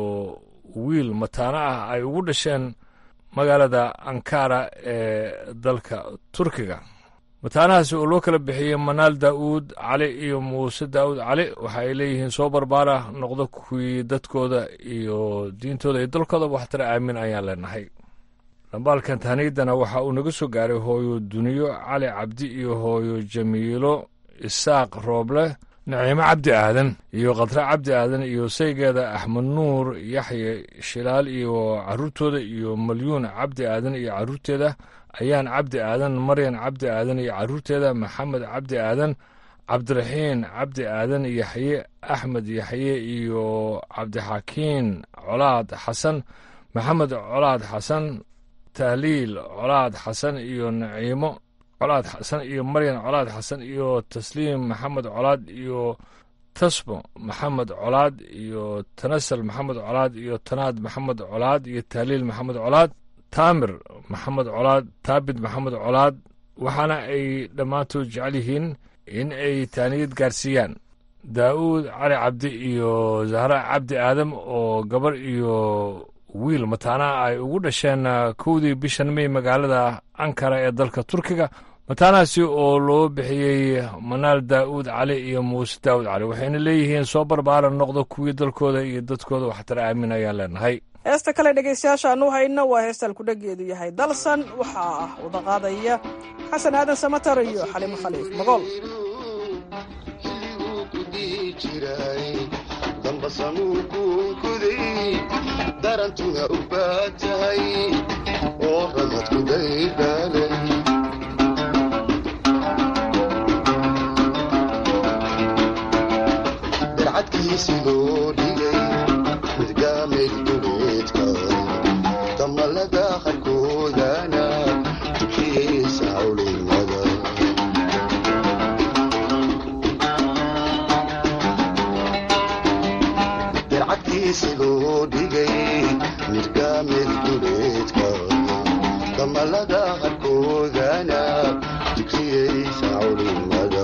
wiil mataano ah ay ugu dhasheen magaalada ankara ee dalka turkiga mataanahaasi oo loo kala bixiyey manaal daa'uud cali iyo muuse daa'uud cali waxa ay leeyihiin soo barbaara noqdo kuwii dadkooda iyo diintooda iyo dalkooda waxtara aamin ayaan leenahay dhambaalkan tahniyadana waxa uu naga soo gaaray hooyo duniyo cali cabdi iyo hooyo jamiilo isaaq rooble naciimo cabdi aadan iyo khadre cabdi aadan iyo saygeeda axmed nuur yaxye shilaal iyo caruurtooda iyo malyuun cabdi aadan iyo caruurteeda ayaan cabdi aadan maryan cabdi aadan iyo caruurteeda maxamed cabdi aadan cabdiraxiin cabdi aadan yaxye axmed yaxye iyo cabdixakiin colaad xasan maxamed colaad xasan tahliil colaad xasan iyo naciimo colaad xasan iyo maryan colaad xasan iyo tasliim maxamed colaad iyo tasmo maxamed colaad iyo tanasal maxamed colaad iyo tanaad maxamed colaad iyo tahliil maxamed colaad taamir maxamed colaad taabid maxamed colaad waxaana ay dhammaantood jecel yihiin in ay taaniyad gaarsiiyaan daa'uud cali cabdi iyo zahra cabdi aadam oo gabar iyo wiil mataanaha ay ugu dhasheen kowdii bishan mey magaalada ankara ee dalka turkiga mataanahaasi oo loo bixiyey manaal daa'uud cali iyo muuse daa'uud cali waxayna leeyihiin soo barbaaran noqdo kuwii dalkooda iyo dadkooda waxtar aamin ayaan leenahay heesta kale dhegaystayaasha aanu hayno waa heestaan kudhageedu yahay dalsan waxaa ah wada qaadaya xasan aadan samatar iyo xalimo khaliif magool darantuna u baad tahay oo ramadku daydaalay darcadkiisi loo dhigay midgaamay duleedka damalada qarkoodana tukiyeysa cawlimada darcadkiisi loo dhigay midgaamay duleedka damalada qarkoodana tukiyeysa cawlimada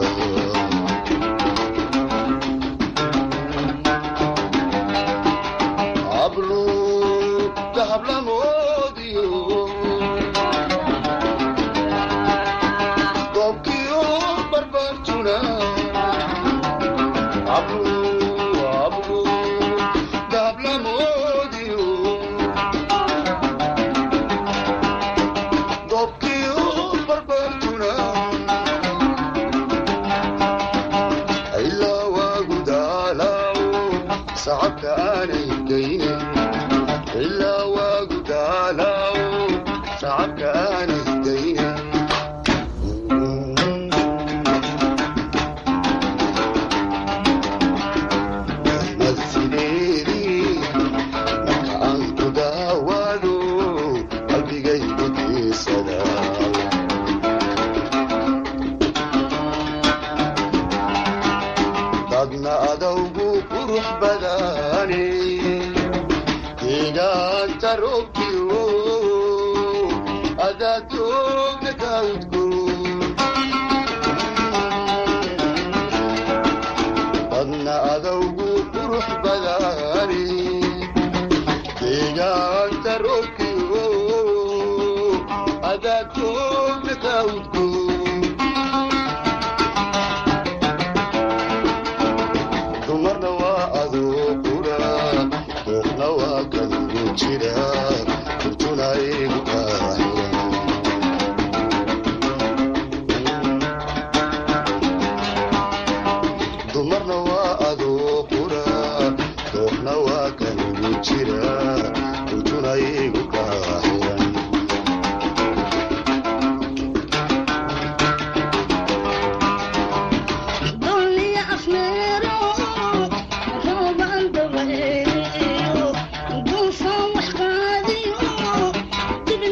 Thank you.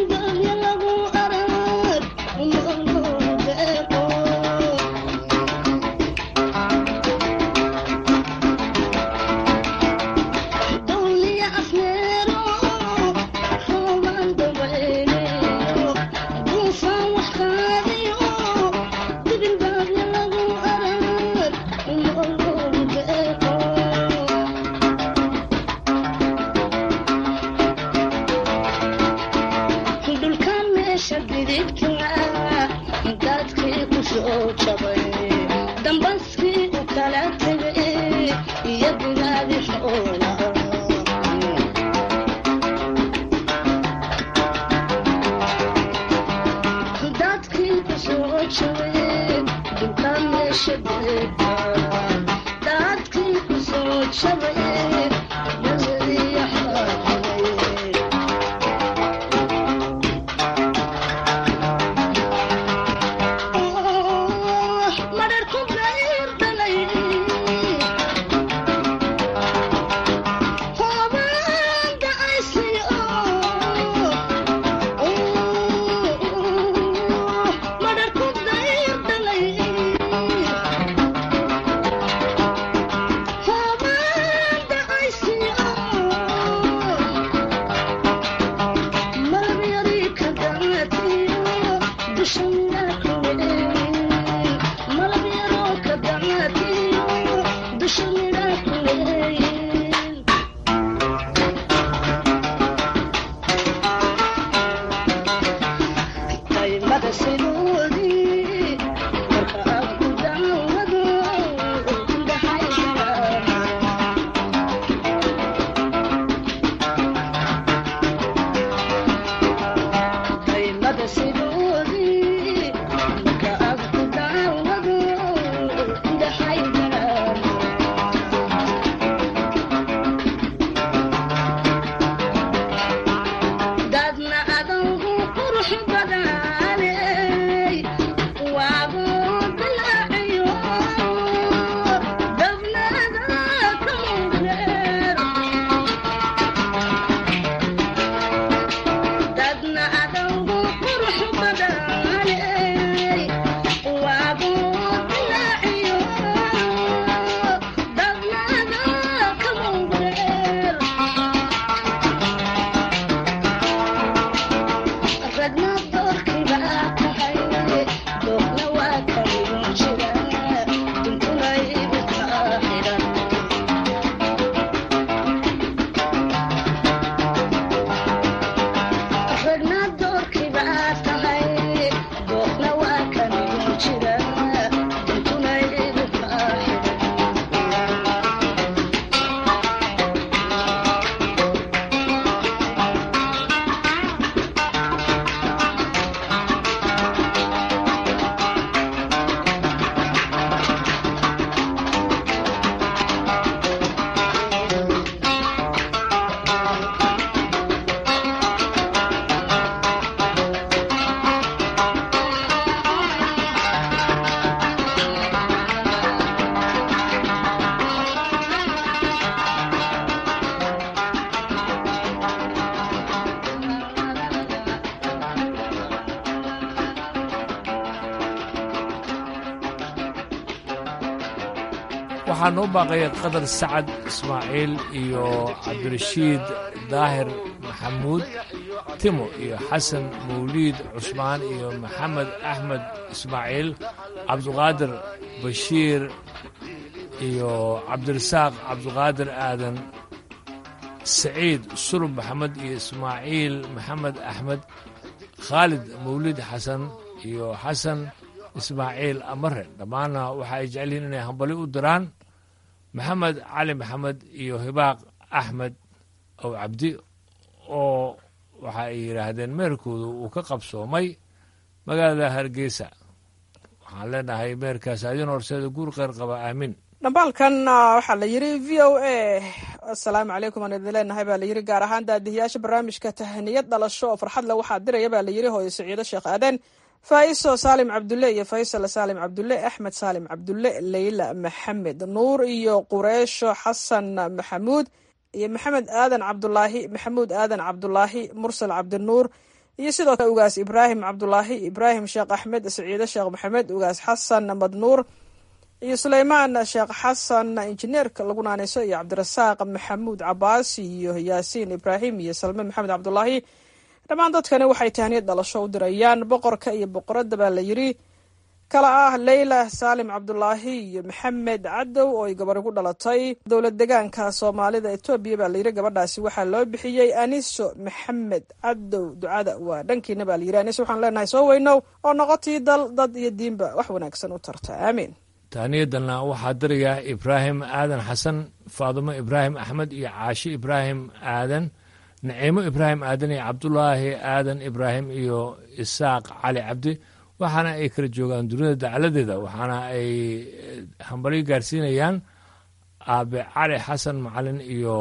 waxaa noo baaqaya qadar sacad ismaaciil iyo cabdirashiid daahir maxamuud timo iyo xasan mawliid cusmaan iyo maxamed axmed ismaaciil cabduqaadir bashiir iyo cabdirasaaq cabduqaadir aadan saciid sulub maxamed iyo ismaaciil maxamed axmed khaalid mawliid xasan iyo xasan ismaaciil amare dhammaanna waxa ay jecel yihiin inay hambali u diraan maxamed cali maxamed iyo hibaaq axmed ow cabdi oo waxa ay yidhaahdeen meerkoodu uu ka qabsoomay magaalada hargeysa waxaan leenahay meerkaas adin horseeda guur qeyr qaba aamin dhambaalkan waxaa la yidhi v o a asalaamu calaykum aan idin leenahay baa layidhi gaar ahaan daadihiyaasha barnaamijka tahaniyad dhalasho oo farxad le waxaa diraya baa layidhi hooyo saciido sheekh aadan faiso saalim cabdulle iyo faysal saalim cabdulle axmed saalim cabdulle leyla maxamed nuur iyo qureesho xasan maxamuud iyo maxamed aadan cabdulaahi maxamuud aadan cabdulaahi mursal cabdinuur iyo sidoo kale ugaas ibraahim cabdulaahi ibraahim sheekh axmed saciide sheekh maxamed ugaas xasan madnuur iyo suleymaan sheekh xasan injineerka lagu naaneyso iyo cabdirasaaq maxamuud cabaas iyo yaasiin ibraahim iyo salme maxamed cabdulaahi dhammaan dadkani waxay tahniyad dhalasho u dirayaan boqorka iyo boqoradda baa la yidhi kala ah leyla saalim cabdulaahi iyo maxamed cadow oo ay gabar ugu dhalatay dowlad degaanka soomaalida etoobiya baa layidhi gabadhaasi waxaa loo bixiyey aniso maxamed cadow ducada waa dhankiina baa layidhi aniso waxaan leenahay soo weynow oo noqotii dal dad iyo diinba wax wanaagsan u tarta aamiin tahniyadana waxaa dirayaa ibraahim aadan xasan faadumo ibraahim axmed iyo caashi ibraahim aadan naciimo ibraahim aadan iyo cabdulaahi aadan ibraahim iyo isaaq cali cabdi waxaana ay kala joogaan dunida dacaladeeda waxaana ay hambalyo gaarsiinayaan aabe cali xasan macalin iyo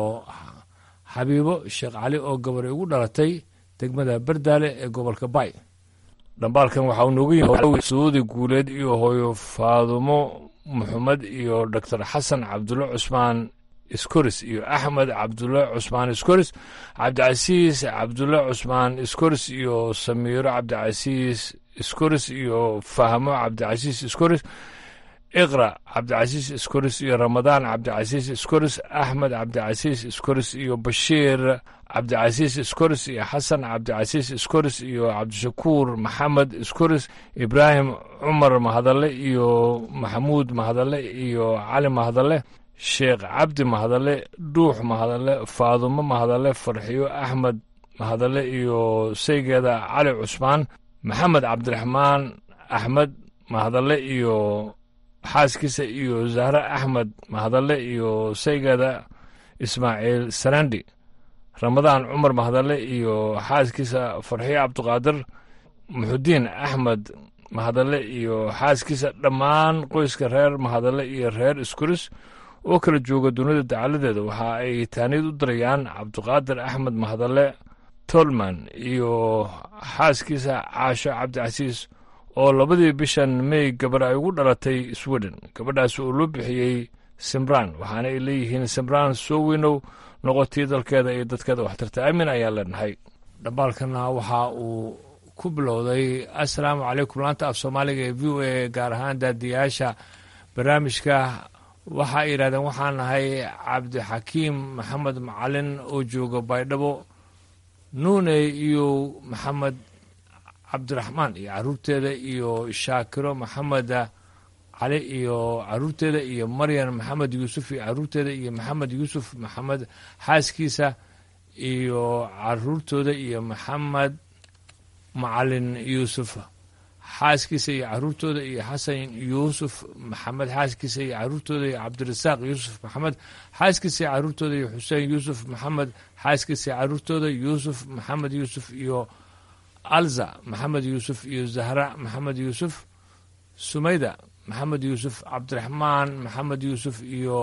xabiibo sheekh cali oo gabar ugu dhalatay degmada bardaale ee gobolka bay dhambaalkan waxaa uu noogu yimi suudi guuleed iyo hooyo faadumo maxamed iyo doctor xasan cabdulle cusmaan iskoris iyo axmed cabdulle cusmaan iskoris cabdicasiis cabdulle cusmaan iskoris iyo samiiro cabdicasiis iskoris iyo fahmo cabdicasiis iskoris iqra cabdicasiis iskoris iyo ramadaan cabdicasiis iskoris axmed cabdicasiis iskoris iyo bashiir cabdicasiis iskoris iyo xasan cabdicasiis iskoris iyo cabdishakuur maxamed iskoris ibraahim cumar mahadalle iyo maxamuud mahadalle iyo cali mahadalle sheekh cabdi mahadalle dhuux mahadalle faadumo mahadalle farxiyo axmed mahadalle iyo saygeeda cali cusmaan maxamed cabdiraxmaan axmed mahadalle iyo xaaskiisa iyo zahre axmed mahadalle iyo saygeeda ismaaciil sarandi ramadaan cumar mahadalle iyo xaaskiisa farxiyo cabdiqaadir muxudiin axmed mahadalle iyo xaaskiisa dhammaan qoyska reer mahadalle iyo reer iskuris oo kala jooga dunida dacaladeeda waxa ay taaniyad u dirayaan cabdiqaadir axmed mahadalle tolman iyo xaaskiisa caasho cabdicasiis oo labadii bishan mey gabar ay ugu dhalatay sweden gabadhaas oo loo bixiyey simraan waxaana ay leeyihiin simraan soo weynow noqotii dalkeeda iyo dadkeeda waxtarta aamin ayaan leenahay dhambaalkana waxa uu ku bilowday assalaamu calaykum laanta af soomaaliga ee v o a gaar ahaan daadiyaasha barnaamijka waxa ay yidhahdeen waxaan nahay cabdixakiim maxamed macalin oo jooga baydhabo nuune iyo maxamed cabdiraxmaan iyo caruurteeda iyo shaakiro maxamed cali iyo caruurteeda iyo maryan maxamed yuusuf iyo caruurteeda iyo maxamed yuusuf maxamed xaaskiisa iyo caruurtooda iyo maxamed macalin yuusuf xaaskiisa iyo caruurtooda iyo xasan yuusuf maxamed xaaskiisa iyo caruurtooda iyo cabdirasaaq yuusuf maxamed xaaskiisa iyo caruurtooda iyo xuseen yuusuf maxamed xaaskiisa iyo caruurtooda yuusuf maxamed yuusuf iyo alza maxamed yuusuf iyo zahra maxamed yuusuf sumayda maxamed yuusuf cabdiraxmaan maxamed yuusuf iyo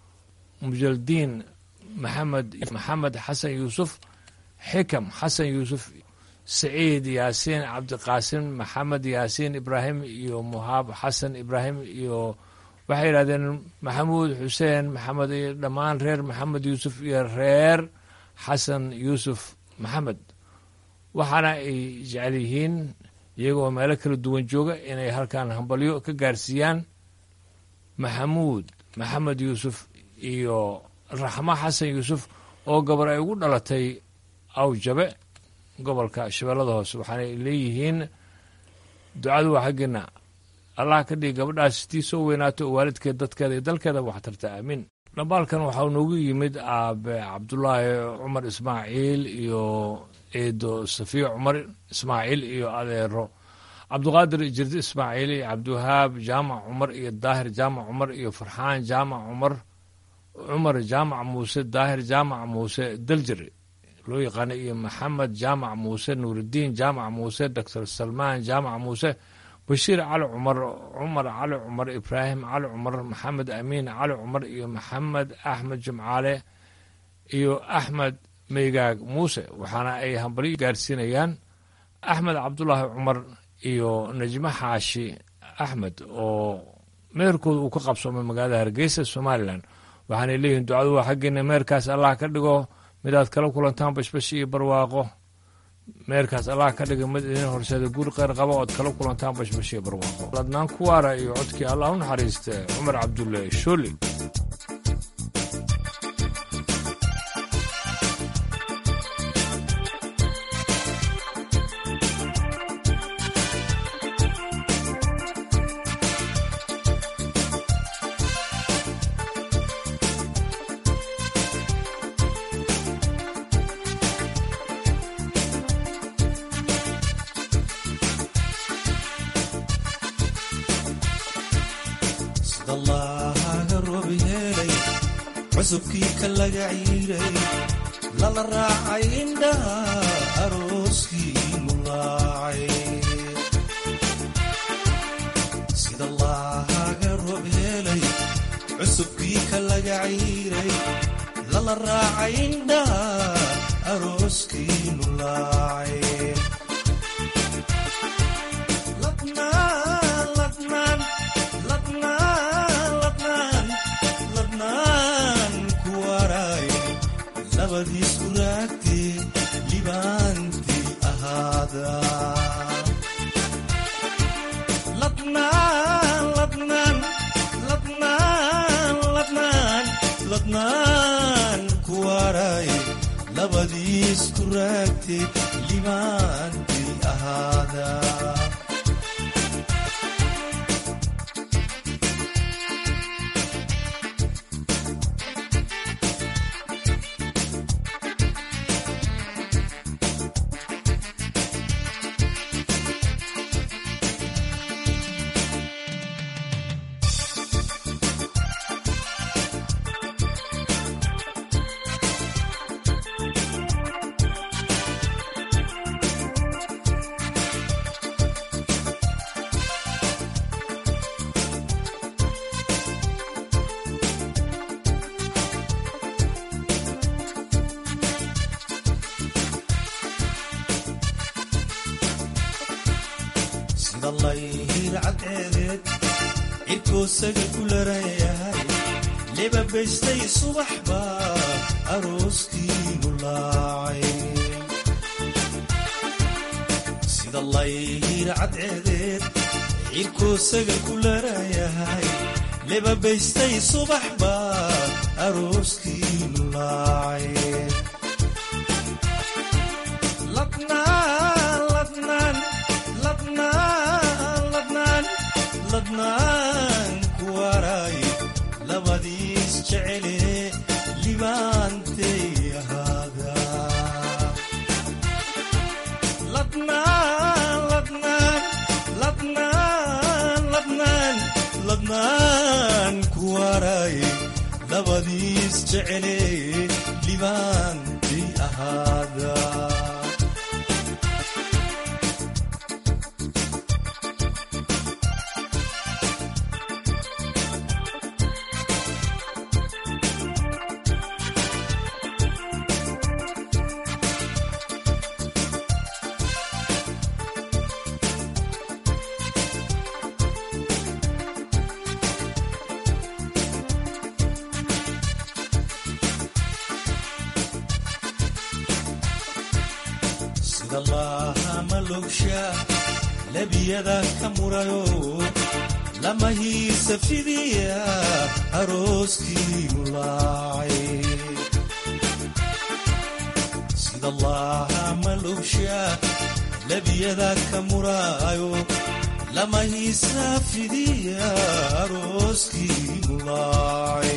mujaldiin maxamed maxamed xasan yuusuf xikam xasan yuusuf saciid yaasiin cabdiqaasim maxamed yaasiin ibraahim iyo muhaab xasan ibraahim iyo waxay yidhahdeen maxamuud xuseen maxamed iyo dhammaan reer maxamed yuusuf iyo reer xasan yuusuf maxamed waxaana ay jecel yihiin iyagoo meelo kala duwan jooga inay halkan hambalyo ka gaarsiiyaan maxamuud maxamed yuusuf iyo raxmo xasan yuusuf oo gabar ay ugu dhalatay awjabe gobolka shabeellada hoose waxaana ay leeyihiin ducadu waa xaggeena allah ka dhigi gabadhaas tii soo weynaato oo waalidkeed dadkeeda iyo dalkeeda waxtarta aamiin dhambaalkan waxaa noogu yimid aabe cabdulaahi cumar ismaaciil iyo eedo safiya cumar ismaaciil iyo adeero cabdiqaadir jirdi ismaaciil iyo cabdiwahaab jaamac cumar iyo daahir jaamac cumar iyo farxaan jaamac cumar cumar jaamac muuse daahir jaamac muuse daljir loo yaqaana iyo maxamed jaamac muuse nuuridiin jaamac muuse doctor salmaan jaamac muuse bashiir cali cumar cumar cali cumar ibraahim cali cumar maxamed amiin cali cumar iyo maxamed axmed jimcaale iyo axmed meygaag muuse waxaana ay hambalyo gaarsiinayaan axmed cabdulaahi cumar iyo najmo xaashi axmed oo meherkooda uu ka qabsoomay magaalada hargeysa somalilan waxaanay leeyihiin ducadu waa xaggeena meherkaas allah ka dhigo midaad kala kulantaan bashbash iyo barwaaqo meerkaas allah ka dhiga mid idin horseeda guri qeyr qaba ood kala kulantaan bashbash iyo barwaaqo ladnaan kuwaara iyo codkii allah u naxariista cumar cabdulle shooli cusubkii ka laga ciiray lala raacay indhaha arooskii mulaacay sida laahaga roob helay cusubkii ka laga ciiray lala raacay indhaha arooskii mulaacay labadiisku raagtee libaantii ahaada ladnaan ladnaan ladnaan ladnaan ladnaan ku waray labadiisku raagtee libaantii ahaada sida layhir cadceedeed cirkoosaga ku larayahay lebabaystay subax baa arooskiinu laacay sida layhir cadceedeed cirkoosaga ku larayahay lebabaystay subax baa arooskiinu laacay ladnaan ladnaan ladnaan ladnaan ladnaan ku waray labadiis jecele libaantay ahaada ladnaan ladnaan ladnaan ladnaan ladnaan ku waray labadiis jecele libaantay ahaada sida laaha malogsha labiyada ka murayo lamahiisa fidiya arooskiinu laacay sida laaha malogsha labiyada ka murayo lamahiisa fidiya arooskiinu laacay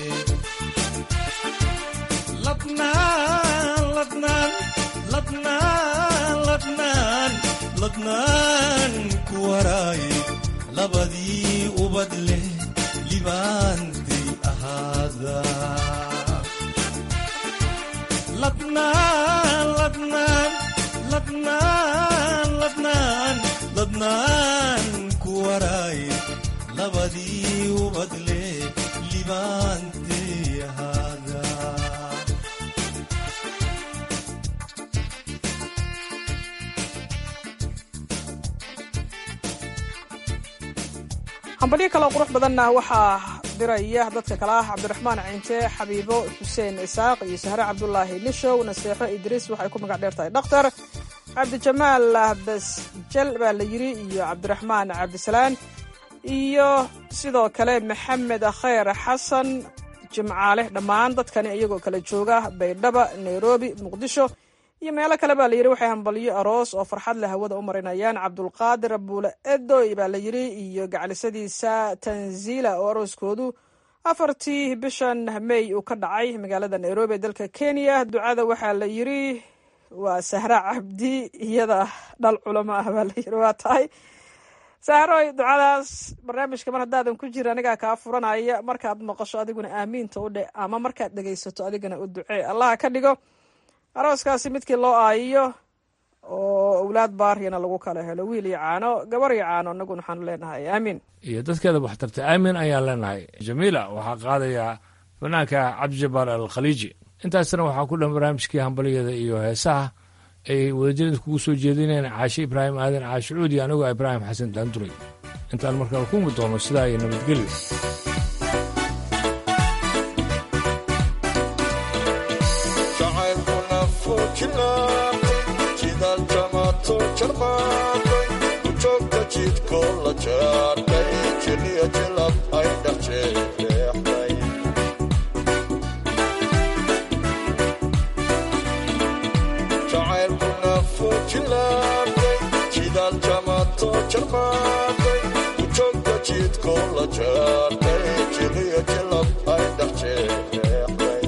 ladnaan ladnaan ladnaan ladnaan ladnaan ku waray labadii ubad leh libaantay ahaada ladnaan ladnaan ladnaan ladnaan ladnaan ku waray labadii ubad leh libaantay ahaada hambalyo kaloo qurux badanna waxaa diraya dadka kale ah cabdiraxmaan cinte xabiibo xuseen isaaq iyo sahre cabdulaahi nishow naseexo idriis waxay ku magac dheer tahay dhakhtar cabdijamaal basjal baa la yidhi iyo cabdiraxmaan cabdisalaan iyo sidoo kale maxamed khayr xasan jimcaale dhammaan dadkani iyagoo kala jooga baydhaba nairobi muqdisho iyo meelo kale baa layidhi waxay hambalyo aroos oo farxad leh hawada u marinayaan cabdulqaadir buule edoy baa la yidhi iyo gaclisadiisa tanzila oo arooskoodu afartii bishan mey uu ka dhacay magaalada nairobi ee dalka kenya ducada waxaa la yidhi waa sahra cabdi iyada dhal culamo ah baa la yidhi waa tahay sahroy ducadaas barnaamijka mar haddaadan ku jira anigaa kaa furanaya markaad maqasho adiguna aamiinta u dhe ama markaad dhegaysato adigana u ducee allaha ka dhigo arooskaasi midkii loo aayiyo oo owlaad baaryana lagu kala helo wiil iyo caano gabar iyo caano inaguna waxaanu leenahay aamiin iyo dadkeeda waxtarta aamin ayaan leenahay jamiila waxaa qaadayaa fanaanka cabdijabaar alkhaliiji intaasna waxaa ku dhan barnaamijkii hambaliyada iyo heesaha ay wadajirada kugu soo jeedineen caashe ibraahim aadan caashe cuudi anigoo ibraahim xasan daanduray intaan markaa ku mid doono sidaa iyo nabadgelyo jarmaaday ujoogta jidkoo la jaartay jiliya jilab ay dhaxjeexday jacaylkuna fuujilaabay jidaal jamato jarmaaday ujoogta jidkoo la jaartay jiliya jilab ay dhaxjeexday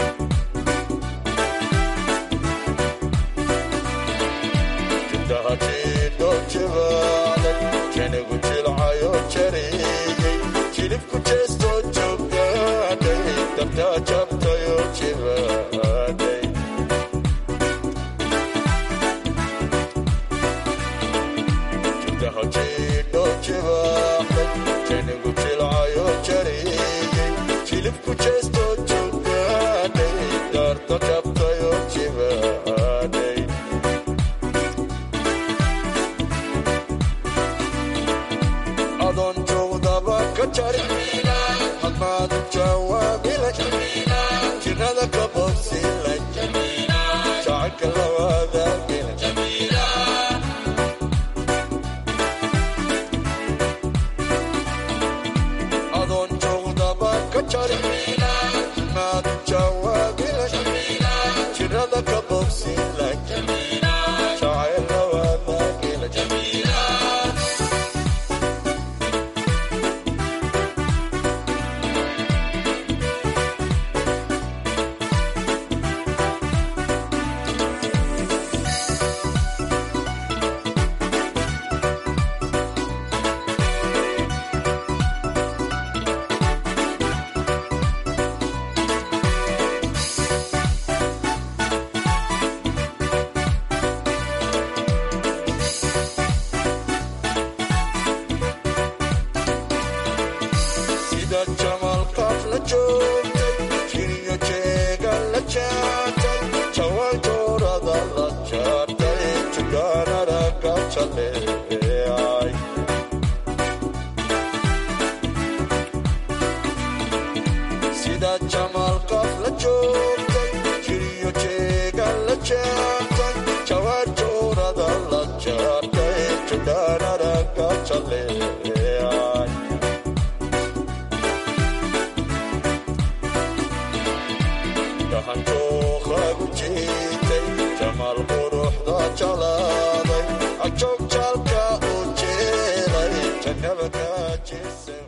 janigu jilcayo jariyey jilibku jeestoo joogaaday dabtaa jabtayo jibaaday jidahajiidho jibaaxday janigu jilcayo jariyey jilibku jeestoo joogaaday daarta jabtayo jibaaday adoon joogdaba ka jari hadmaadu jawaabila jirada ka bogsila jacaylka lawaadaagila adoon joogdaba ka jari hadmaadu jawaabila jirada ka bogsila jacayl lawaadaagila sida jamalkaaf la joogtay jiriyo jeega la jaartay jawaan joorada la jaartay jugaanada ka jaleecay sida jamalkaaf la joogtay jiriyo jeega la jaartay jawaan joorada la jaartay jugaanada ka jaleecay gahanjooqagu jiitay jamaal quruxda jalaaday ajoog jaalka u jeelay jannaba ka jeesan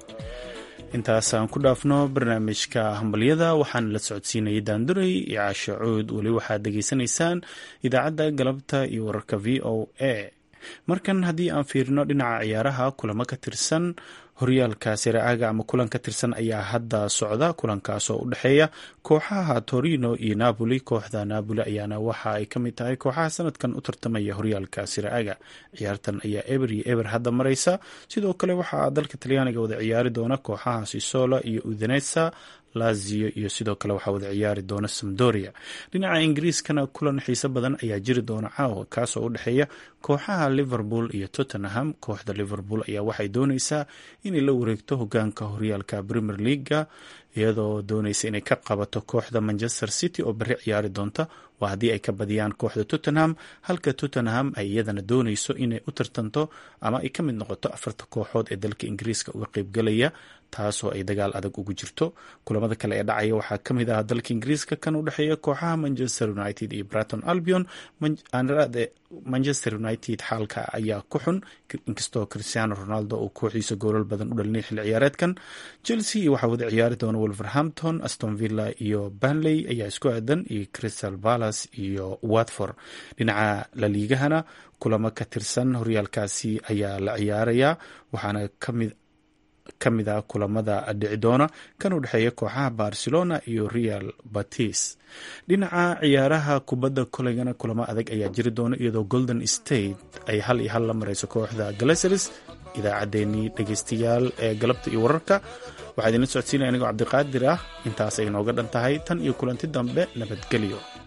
intaas aan ku dhaafno barnaamijka hambalyada waxaana la socodsiinayay daanduray iyo caasho cuud weli waxaad degeysanaysaan idaacadda galabta iyo wararka v o a markan haddii aan fiirino dhinaca ciyaaraha kulamo ka tirsan horyaalka siraaga ama kulan ka tirsan ayaa hadda socda kulankaas oo u dhexeeya kooxaha torino iyo napoli kooxda napoli ayaana waxa ay ka mid tahay kooxaha sanadkan u tartamaya horyaalka siraaga ciyaartan ayaa eber iyo eber hadda mareysa sidoo kale waxaa dalka talyaaniga wada ciyaari doona kooxaha sisola iyo udanesa lazio iyo sidoo kale waxaa wada ciyaari doona samdoria dhinaca ingiriiskana kulan xiise badan ayaa jiri doona caawa kaasoo u dhexeeya kooxaha liverpool iyo tottenham kooxda liverpool ayaa waxay dooneysaa inay la wareegto hogaanka horyaalka premier leaga iyadoo dooneysa inay ka qabato kooxda manchester city oo beri ciyaari doonta waa haddii ay ka badiyaan kooxda tottenham halka tottenham ay iyadana dooneyso inay u tartanto ama ay ka mid noqoto afarta kooxood ee dalka ingiriiska uga qeybgalaya taasoo ay dagaal adag ugu jirto kulamada kale ee dhacaya waxaa ka mid ah dalka ingiriiska kan u dhexeeya kooxaha manchester united iyo braton albion manchester united xaalka ayaa ku xun inkastoo cristiano ronaldo uu kooxiisa goolal badan u dhalinay xilli ciyaareedkan chelsea iyo waxaa wada ciyaari doona wolverhampton aston villa iyo banley ayaa isku aadan iyo crystal palace iyo watford dhinaca laliigahana kulamo ka tirsan horyaalkaasi ayaa la ciyaarayaa waxaana kamid ka mid ah kulamada dhici doona kan u dhexeeya kooxaha barcelona iyo real batis dhinaca ciyaaraha kubadda koleygana kulamo adag ayaa jiri doona iyadoo golden state ay hal iyo hal la mareyso kooxda galaseris idaacaddeenii dhegeystayaal ee galabta iyo wararka waxaa idinla socodsiinaya anigoo cabdiqaadir ah intaas ay nooga dhan tahay tan iyo kulanti dambe nabadgelyo